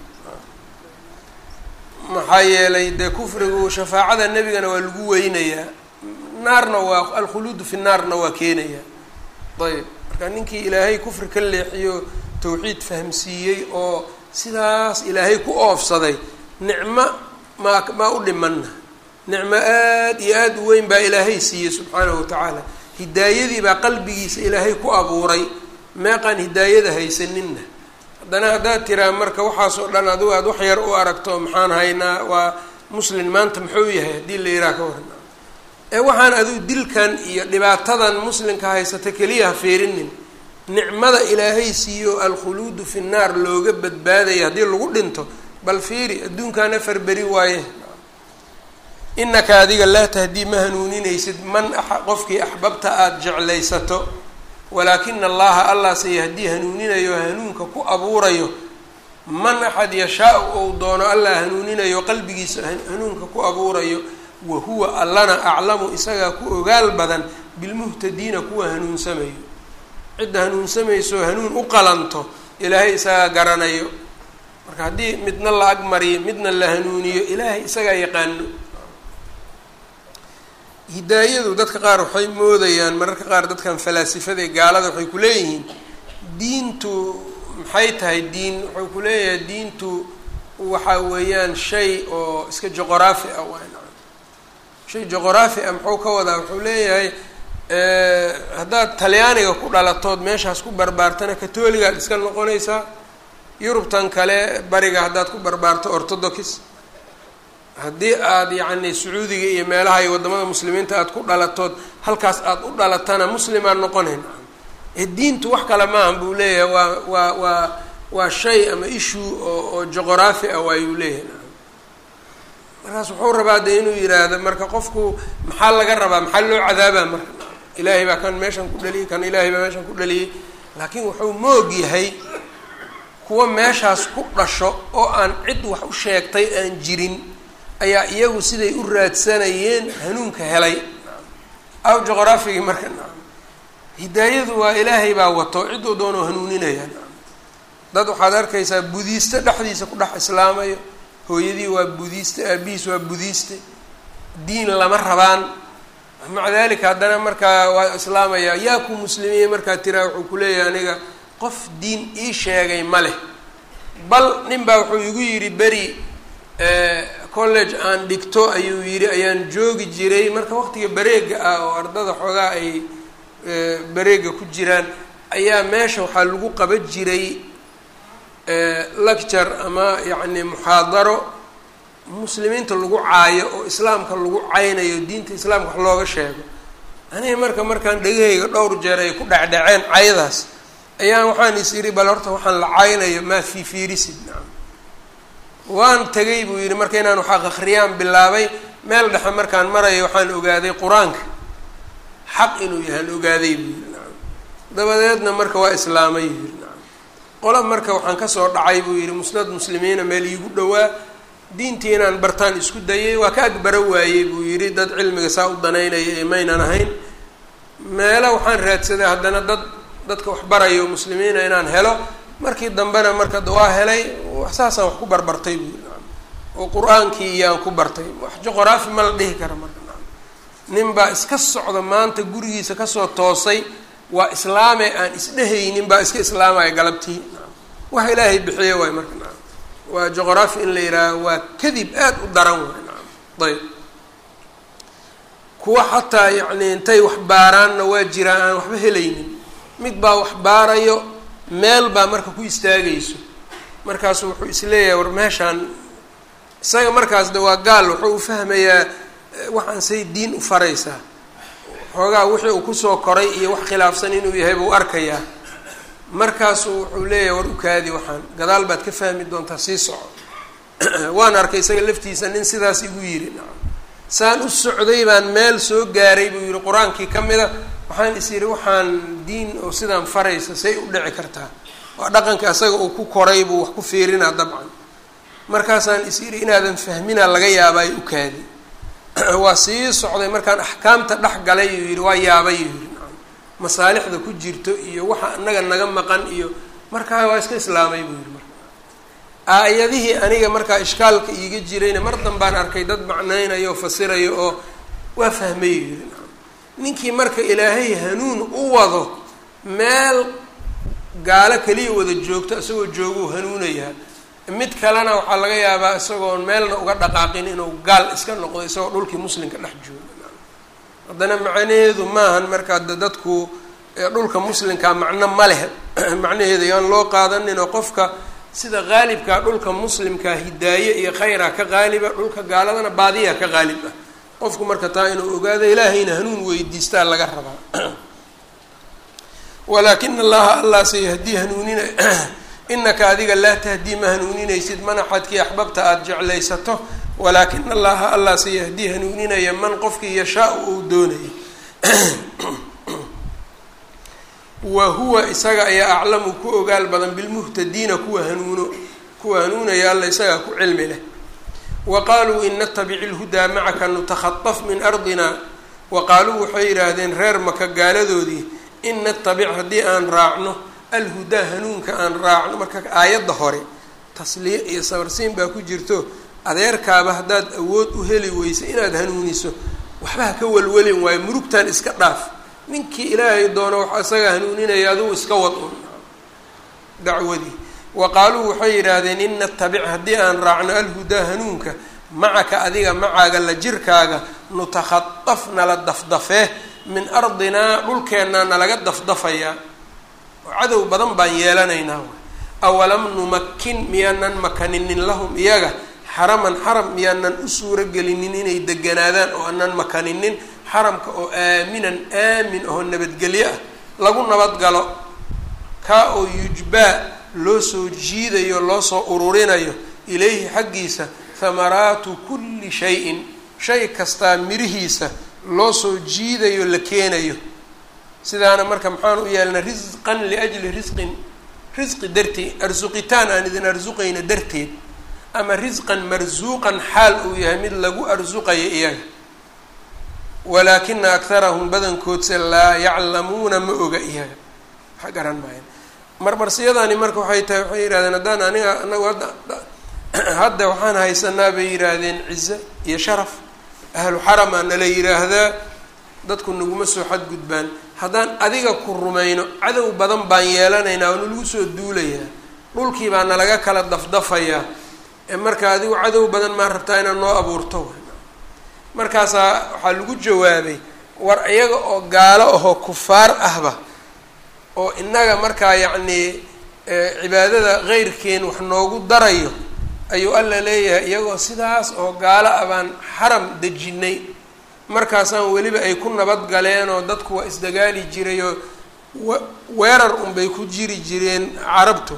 maxaa yeelay dee kufrigu shafaacada nebigana waa lagu weynayaa naarna waa alkhuluudu fi naarna waa keenaya ayb marka ninkii ilaahay kufri ka leexiyo tawxiid fahamsiiyey oo sidaas ilaahay ku oofsaday nicmo maa maa u dhimanna nicmo aad iyo aada u weyn baa ilaahay siiyey subxaanahu watacaala hidaayadii baa qalbigiisa ilaahay ku abuuray meeqaan hidaayada haysaninna haddana haddaad tiraa marka waxaasoo dhan adigu aada wax yar u aragto maxaan haynaa waa muslin maanta muxuu yahay haddii la yidhaha ka waran ee waxaan adigu dilkan iyo dhibaatadan muslimka haysata keliya ha fiirinin nicmada ilaahay siiyo alkhuluudu fi nnaar looga badbaadaya haddii lagu dhinto bal fiiri adduunkan afar beri waaye inaka adiga laa tahdii ma hanuuninaysid man qofkii axbabta aada jeclaysato walaakina allaha allah se yahdii hanuuninayo hanuunka ku abuurayo man axad yashaa-u ou doono allah hanuuninayo qalbigiisa hanuunka ku abuurayo wa huwa allana aclamu isagaa ku ogaal badan bilmuhtadiina kuwa hanuunsamayo cidda hanuunsamayso hanuun u qalanto ilaahay isagaa garanayo marka haddii midna la agmariyo midna la hanuuniyo ilaahay isagaa yaqaano hidaayadu dadka qaar waxay moodayaan mararka qaar dadkan falaasifada ee gaalada waxay ku leeyihiin diintu maxay tahay diin wuxuu ku leeyahay diintu waxa weeyaan shay oo iska juqraafi ah waa shay juqraafi ah muxuu ka wadaa wuxuu leeyahay haddaad talyaaniga ku dhalatood meeshaas ku barbaartana katoligaad iska noqonaysaa yurubtan kale bariga haddaad ku barbaarto orthodox haddii aada yacni sacuudiga iyo meelaha iyo waddamada muslimiinta aada ku dhalatood halkaas aada u dhalatana muslimaad noqonayn ee diintu wax kale maahan buu leeyahay waa waa waa waa shay ama issue oo oo juqraafi ah waayuu leeyahay markaas wuxuu rabaa de inuu yidhaahdo marka qofku maxaa laga rabaa maxaa loo cadaabaa marka ilaahay baa kan meeshan ku dhaliyey kan ilaahay baa meeshan ku dhaliyey laakiin wuxuu moog yahay kuwa meeshaas ku dhasho oo aan cid wax u sheegtay aan jirin ayaa iyagu siday u raadsanayeen hanuunka helay aw juqraafigii marka hidaayadu waa ilaahay baa wato ciduu doonoo hanuuninaya dad waxaad arkaysaa budiiste dhexdiisa ku dhex islaamayo hooyadii waa budiiste aabihiis waa budiiste diin lama rabaan maca dalika haddana markaa waa islaamaya yaa ku muslimiye markaa tiraa wuxuu kuleeyahay aniga qof diin ii sheegay ma leh bal nin baa wuxuu igu yidhi beri college aan dhigto ayuu yidhi ayaan joogi jiray marka waqtiga bareega ah oo ardada xoogaa ay bareega ku jiraan ayaa meesha waxaa lagu qaba jiray lecture ama yacni muxaadaro muslimiinta lagu caayo oo islaamka lagu caynayo diinta islaamka wax looga sheego aniga marka markaan dhegahayga dhowr jeer ay ku dhecdhaceen cayadaas ayaan waxaan is idhi bal horta waxaan la caynayo maa fii fiirisid nacam waan tegay buu yidhi marka inaan wax akhriyaan bilaabay meel dhexe markaan marayo waxaan ogaaday qur-aanka xaq inuu yahaan ogaaday buu yidhi nacam dabadeedna marka waa islaamay buu yidhi nacam qola marka waxaan kasoo dhacay buu yidhi musnad muslimiina meel iigu dhowaa diintii inaan bartaan isku dayay waa ka agbaro waayey buu yidhi dad cilmiga saa u danaynaya ee maynan ahayn meelo waxaan raadsaday haddana dad dadka wax barayo muslimiina inaan helo markii dambena marka waa helay saasaan wax ku barbartay buu yidhi oo qur-aankii iyaan ku bartay wax juqraafi ma la dhihi kara marka nin baa iska socda maanta gurigiisa kasoo toosay waa islaame aan isdhehaynin baa iska islaamaya galabtii wax ilaahay bixiye waay marka naam waa juqraafi in la yidhaaha waa kadib aada u daran waay naam ayb kuwa xataa yacni intay wax baaraanna waa jiraan aan waxba helaynin mid baa wax baarayo meel baa marka ku istaagayso markaasu wuxuu isleeyahay war meeshaan isaga markaas de waa gaal wuxuu u fahmayaa waxaan say diin u faraysaa xoogaa wixii uu kusoo koray iyo wax khilaafsan inuu yahay buu arkayaa markaasuu wuxuu leeyahay war ukaadi waxaan gadaal baad ka fahmi doontaa sii soco waan arkay isaga laftiisa nin sidaas igu yidhi nacam saan u socday baan meel soo gaaray buu yihi qur-aankii ka mida waxaan is yidhi waxaan diin oo sidaan faraysa say u dhici kartaa waa dhaqanka isaga uu ku koray buu wax ku fiirinaa dabcan markaasaan is yidhi inaadan fahminaa laga yaabay ukaadi waa sii socday markaan axkaamta dhex galay yuu yidhi waa yaabay yuu yidhi nacam masaalixda ku jirto iyo waxa inaga naga maqan iyo markaa waa iska islaamay buu yidhi marka aayadihii aniga markaa ishkaalka iiga jirayna mar danbaan arkay dad macnaynayo oo fasirayo oo waa fahmay yuu yidhi nacam ninkii marka ilaahay hanuun u wado meel gaalo keliya wada joogto isagoo jooguu hanuunayaa mid kalena waxaa laga yaabaa isagoon meelna uga dhaqaaqin inuu gaal iska noqdo isagoo dhulkii muslimka dhex jooga haddana macnaheedu maahan markaa de dadku dhulka muslimkaa macno ma leh macnaheedu yaan loo qaadanin oo qofka sida qaalibkaa dhulka muslimkaa hidaaye iyo khayra ka qaaliba dhulka gaaladana baadiya ka qaalib ah qofku marka taa inuu ogaado ilaahayna hanuun weydiistaa laga rabaa walaakina allaha allah sayahdii hanuunina inaka adiga laa tahdii ma hanuuninaysid manaxadkii axbabta aada jeclaysato walaakina allaha allah sayahdii hanuuninaya man qofkii yashaa-u uu doonayay wa huwa isaga ayaa aclamu ku ogaal badan bilmuhtadiina kuwa hanuuno kuwa hanuunaya alla isagaa ku cilmi leh wa qaaluu in natabici lhudaa macaka nutakhaطaf min ardina wa qaaluu waxay yidhaahdeen reer maka gaaladoodii in natabic haddii aan raacno alhudaa hanuunka aan raacno marka aayadda hore tasliye iyo sabarsiin baa ku jirto adeerkaaba haddaad awood u heli weysa inaad hanuuniso waxba ha ka welwelin waayo murugtan iska dhaaf ninkii ilaahay doono waxa isaga hanuuninaya adugu iska wad un dacwadii wa qaaluu waxay yidhaahdeen in natabic haddii aan raacno alhudaa hanuunka macaka adiga macaaga la jirkaaga nutakhaطaf nala dafdafee min ardinaa dhulkeennaa nalaga dafdafayaa oo cadow badan baan yeelanaynaa awalam numakin miyaanan makaninin lahum iyaga xaraman xaram miyaanan u suuro gelinin inay deganaadaan oo aanan makaninin xaramka oo aaminan aamin oo nabadgelyo ah lagu nabadgalo kaa oo yujbaa loo soo jiidayo loo soo ururinayo ilayhi xaggiisa hamaraatu kulli shayin shay kastaa mirihiisa loo soo jiidayo la keenayo sidaana marka maxaan u yeelnay risqan liajli risqin risqi darteed arsuqitaan aan idin arsuqayna darteed ama risqan marsuuqan xaal uu yahay mid lagu arsuqayo iyaga walaakina akharahum badankoodse laa yaclamuuna ma oga iyaga waxa garan maayan marmarsiyadani marka waxay tahay waxay yidhahdeen haddaan aniga anagu hadda hadda waxaan haysanaa bay yidhaahdeen cize iyo sharaf ahlu xaramaa nala yidhaahdaa dadku naguma soo xadgudbaan haddaan adiga ku rumayno cadow badan baan yeelanaynaa oo nalagu soo duulayaa dhulkii baa nalaga kala dafdafayaa ee marka adigu cadow badan maa rabtaa inaad noo abuurto markaasaa waxaa lagu jawaabay war iyaga oo gaalo ahoo kufaar ahba oo innaga markaa yacnii cibaadada qeyrkeen wax noogu darayo ayuu alla leeyahay iyagoo sidaas oo gaalo ah baan xaram dejinay markaasaan weliba ay ku nabad galeen oo dadku waa isdagaali jirayoo weerar unbay ku jiri jireen carabtu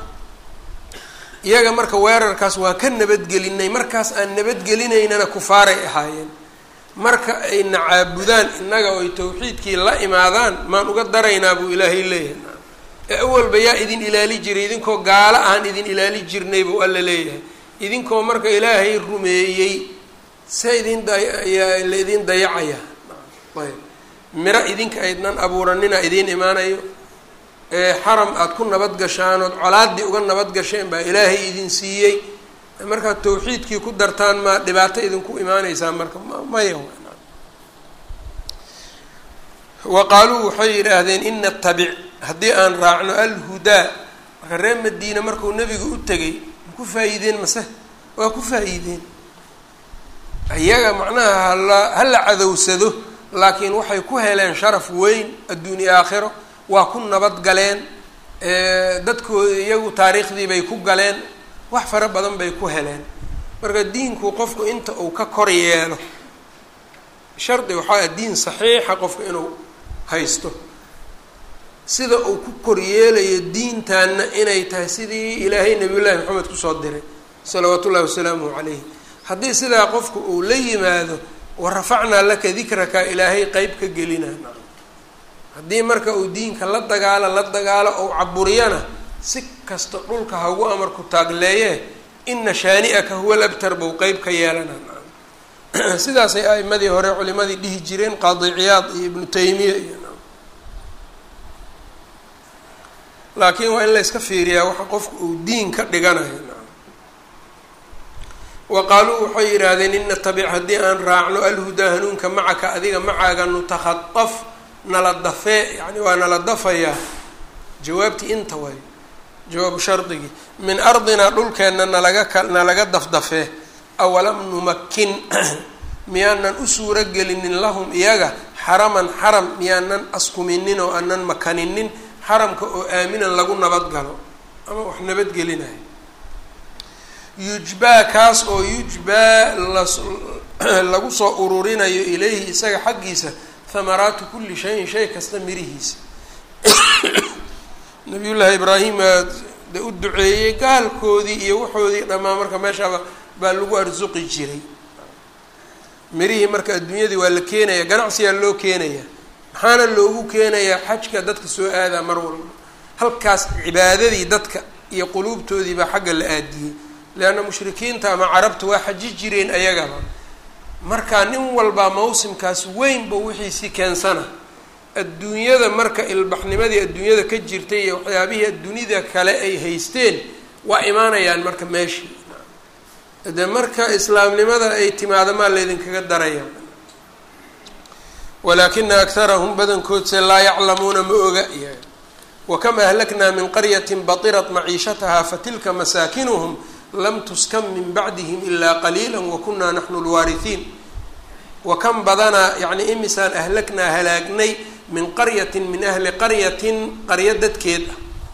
iyaga marka weerarkaas waa ka nabadgelinay markaas aan nabadgelinaynana kufaaray ahaayeen marka ay na caabudaan innaga oo ay tawxiidkii la imaadaan maan uga daraynaa buu ilaahay leeyahay ee awalba yaa idin ilaali jiray idinkoo gaalo aan idin ilaali jirnay buu alla leeyahay idinkoo marka ilaahay rumeeyey se idin daya la idin dayacaya ayb miro idinka aydnan abuuranina idiin imaanayo ee xaram aada ku nabad gashaan ood colaaddii uga nabad gasheen baa ilaahay idin siiyey markaad tawxiidkii ku dartaan maa dhibaato idinku imaaneysaa marka maya wa qaaluu waxay yidhaahdeen in natabic haddii aan raacno alhudaa marka reer madiina markuu nebiga u tegay ma ku faa-iideen mase waa ku faa-iideen iyaga macnaha hala hala cadowsado laakiin waxay ku heleen sharaf weyn adduuniya aakhiro waa ku nabad galeen dadkooda iyagu taariikhdii bay ku galeen wax fara badan bay ku heleen marka diinku qofku inta uu ka kor yeelo shardi waxaa diin saxiixa qofka inuu haysto sida uu ku koryeelayo diintaana inay tahay sidii ilaahay nabiyullaahi maxamed kusoo diray salawaatu ullahi wasalaamuhu calayh haddii sidaa qofku uu la yimaado wa rafacnaa laka dikraka ilaahay qeyb ka gelinaa haddii marka uu diinka la dagaalo la dagaalo ou caburiyana si kasta dhulka hagu amarku taagleeye ina shaani'aka huwa labtar buu qeyb ka yeelana sidaasay a'imadii hore culimadii dhihi jireen qaadi ciyaad iyo ibnu taymiya iyo laakiin waa in la yska fiiriyaa waxa qofku uu diin ka dhiganayo wa qaaluu waxay yidhaahdeen in natabic haddii aan raacno alhudaa hanuunka macaka adiga macaaga nutakhaaf nala dafee yani waa nala dafayaa jawaabtii inta way jawaabu shardigii min ardinaa dhulkeenna nalaga ka nalaga dafdafee awalam numakin miyaanan u suuro gelinin lahum iyaga xaraman xaram miyaanan askuminin oo aanan makaninin xaramka oo aaminan lagu nabadgalo ama wax nabadgelinayo yujbaa kaas oo yujbaa lagu soo ururinayo ilayhi isaga xaggiisa hamaraatu kulli shayin shay kasta mirihiisa nabiyullaahi ibraahim de u duceeyey gaalkoodii iyo waxoodii dhammaan marka meeshaaba baa lagu arsuqi jiray mirihii marka adduunyadii waa la keenaya ganacsiyaa loo keenaya maxaana loogu keenayaa xajka dadka soo aadaa mar walba halkaas cibaadadii dadka iyo quluubtoodii baa xagga la aadiyey leanna mushrikiinta ama carabta waa xaji jireen ayagaba marka nin walbaa mawsimkaas weynba wixiisii keensana adduunyada marka ilbaxnimadii adduunyada ka jirtay iyo waxyaabihii adduunida kale ay haysteen waa imaanayaan marka meeshii de marka islaamnimada ay timaado maa laydinkaga daraya walaakina akharahum badankoodse laa yaclamuuna ma oga wakam ahlaknaa min qaryatin batirat maciishataha fatilka masaakinuhum lam tuskan min bacdihim ilaa qaliila wakunaa naxnu lwaarihiin wakam badanaa yani imisaan ahlaknaa halaagnay min qaryatin min ahli qaryatin qaryo dadkeed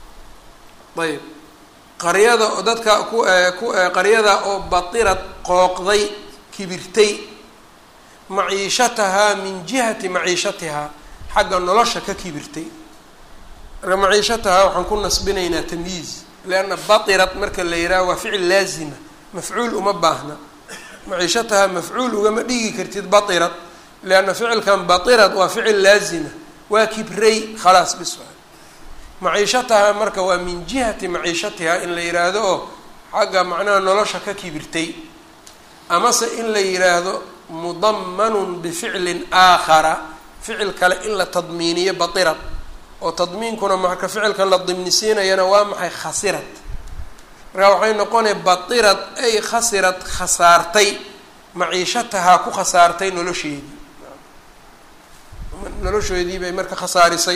ah ayb qaryada oo dadka ku ku qaryada oo batirad qooqday kibirtay maciishatahaa min jihati maciishatihaa xagga nolosha ka kibirtay marka maciishatahaa waxaan ku nasbinaynaa tamyiiz leanna batirad marka la yidhaha waa ficil laazima mafcuul uma baahna maciishatahaa mafcuul ugama dhigi kartid batirad leanna ficilkan batirad waa ficil laazima waa kibray khalaas bis maciishatahaa marka waa min jihati maciishatihaa in la yidhaahdo oo xagga macnaha nolosha ka kibirtay amase in la yidhaahdo mudamanun bificlin aakhara ficil kale in la tadmiiniyo batirad oo tadmiinkuna marka ficilka la dimnisiinayana waa maxay khasirad markaa waxay noqonay batirad ay khasirad khasaartay maciishatahaa ku khasaartay nolosheedii nolosheedii bay marka khasaarisay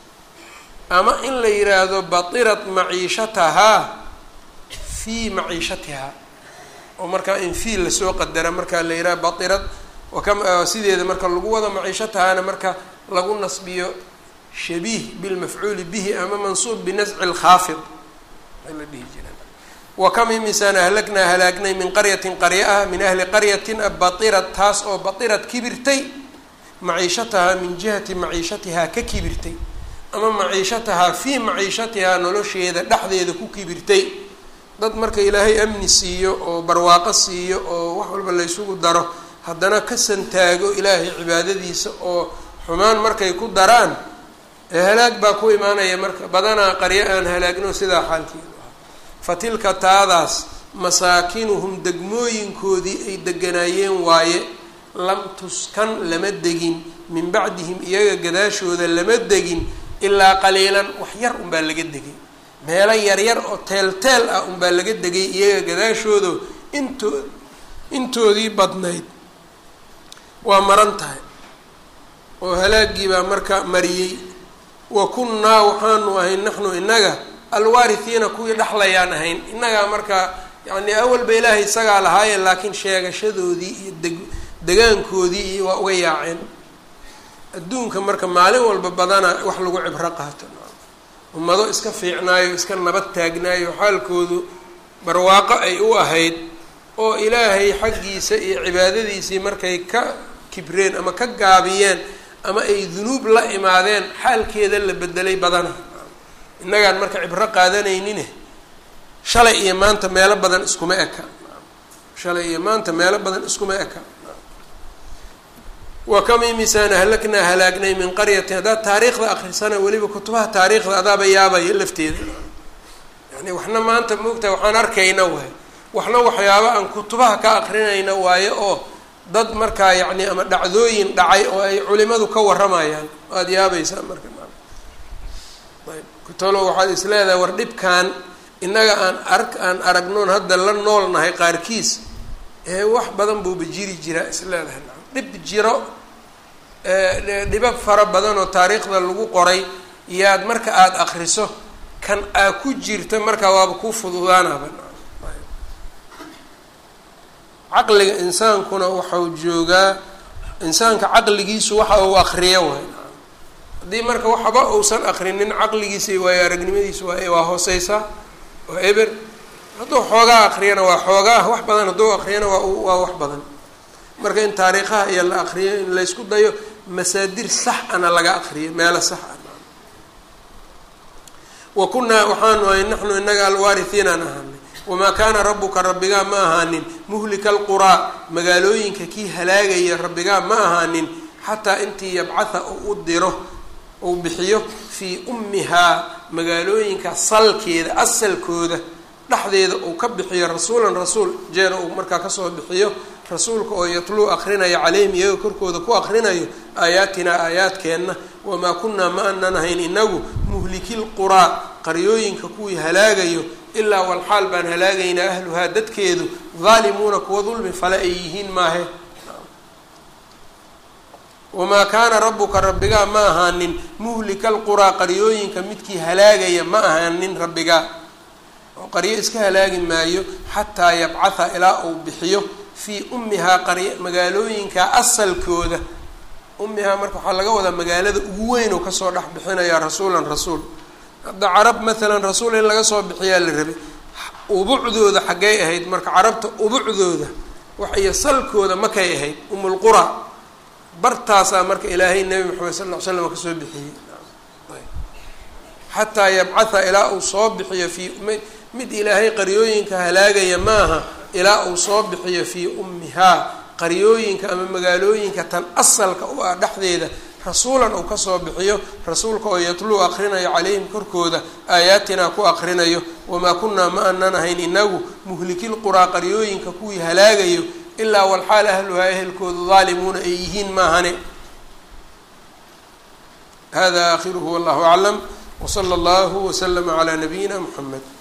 ama in la yidhaahdo batirat maciishatahaa fii maciishatihaa oo markaa in fiil lasoo qadara markaa la yidhaha batirad wakam sideeda marka lagu wado maciishatahaana marka lagu nasbiyo shabiih bilmafcuuli bihi ama mansuub binasci lkhaafid la dhihi jira wakam imisaan ahlagnaa halaagnay min qaryatin qarya ah min ahli qaryatin batirad taas oo batirad kibirtay maciishatahaa min jihati maciishatihaa ka kibirtay ama maciishatahaa fii maciishatihaa nolosheeda dhexdeeda ku kibirtay dad marka ilaahay amni siiyo oo barwaaqo siiyo oo wax walba laysugu daro haddana ka santaago ilaahay cibaadadiisa oo xumaan markay ku daraan ee halaag baa ku imaanaya marka badanaa qaryo aan halaagno sidaa xaalkeedu ah fa tilka taadaas masaakinuhum degmooyinkoodii ay deganaayeen waaye lam tuskan lama degin min bacdihim iyaga gadaashooda lama degin ilaa qaliilan wax yar unbaa laga degay meelo yaryar oo teel-teel ah unbaa laga degay iyaga gadaashooda into intoodii badnayd waa maran tahay oo halaagii baa marka mariyey wa kunnaa waxaanu ahayn naxnu inaga alwaarihiina kuwii dhexlayaan ahayn innagaa marka yacni awalba ilaahay isagaa lahaayeen laakiin sheegashadoodii iyo deg degaankoodii iyo waa uga yaaceen adduunka marka maalin walba badana wax lagu cibro qaato ummado iska fiicnaayo iska nabad taagnaayo xaalkoodu barwaaqo ay u ahayd oo ilaahay xaggiisa iyo cibaadadiisii markay ka kibreen ama ka gaabiyeen ama ay dunuub la imaadeen xaalkeeda la bedelay badana innagaan marka cibro qaadanaynin shalay iyo maanta meelo badan iskuma eka shalay iyo maanta meelo badan iskuma eka wa kam imisaan ahlaknaa halaagnay min qaryatin haddaad taariikhda akrisana weliba kutubaha taariikhda adaaba yaabaya lafteeda yani waxna maanta moogtaha waxaan arkayna waay waxna waxyaaba aan kutubaha ka akrinayna waayo oo dad markaa yacni ama dhacdooyin dhacay oo ay culimadu ka warramayaan waad yaabaysaa marka ayb kutalo waxaad is leedahay war dhibkan innaga aan arg aan aragnoon hadda la nool nahay qaarkiis ee wax badan buuba jiri jiraa is leedahay dhib jiro dhibab fara badan oo taariikhda lagu qoray yaad marka aada akriso kan aa ku jirta markaa waaba kuu fududaanaba caqliga insaankuna waxau joogaa insaanka caqligiisu waxa uu akriyo waay haddii marka waxba uusan akrinin caqligiisa waayo aragnimadiisa waa waa hooseysaa waa eber hadduu xoogaa akriyana waa xoogaa wax badan hadduu akriyana waa waa wax badan marka in taariikhaha iyo la akriyo in laysku dayo masaadir sax ana laga akriyo meelo sax ah wa kunaa waxaanu ahay naxnu inaga alwaarihiinaan ahaanay wamaa kaana rabbuka rabbigaa ma ahaanin muhlika alquraa magaalooyinka kii halaagaya rabbigaa ma ahaanin xataa intii yabcatha uu u diro uu bixiyo fii ummihaa magaalooyinka salkeeda asalkooda dhexdeeda uu ka bixiyo rasuulan rasuul jeer uu markaa kasoo bixiyo rasuulka oo yatluu akrinaya caleyhim iyaga korkooda ku akrinayo aayaatinaa aayaadkeenna wamaa kunaa ma anan ahayn inagu muhliki lquraa qaryooyinka kuwii halaagayo ilaa walxaal baan halaagaynaa ahluhaa dadkeedu daalimuuna kuwa dulmi fale ay yihiin maahe wamaa kaana rabbuka rabbigaa ma ahaanin muhlika alquraa qaryooyinka midkii halaagaya ma ahaanin rabbigaa oo qaryo iska halaagi maayo xataa yabcatha ilaa uu bixiyo fii ummihaa qarya magaalooyinka asalkooda ummihaa marka waxaa laga wadaa magaalada ugu weyn oo kasoo dhex bixinaya rasuulan rasuul hadda carab maalan rasuul in laga soo bixiyaa la rabay ubucdooda xaggay ahayd marka carabta ubucdooda wax iyo salkooda makay ahayd umulqura bartaasaa marka ilaahay nebi maxamed sal ll ly slam kasoo bixiyey xataa yabcatha ilaa uu soo bixiyo fii mid ilaahay qaryooyinka halaagaya maaha ilaa uu soo bixiyo fii ummihaa qaryooyinka ama magaalooyinka tan asalka u ah dhexdeeda rasuulan uu kasoo bixiyo rasuulka oo yatluu akrinayo calayhim korkooda aayaatinaa ku akrinayo wamaa kunaa ma anan ahayn inagu muhlikilquraa qaryooyinka kuwii halaagayo ilaa walxaal ahluhaa ehelkoodu daalimuuna ay yihiin maahane hada aakhiruhu wallahu aclam wsala allahu waslama calaa nabiyina muxamed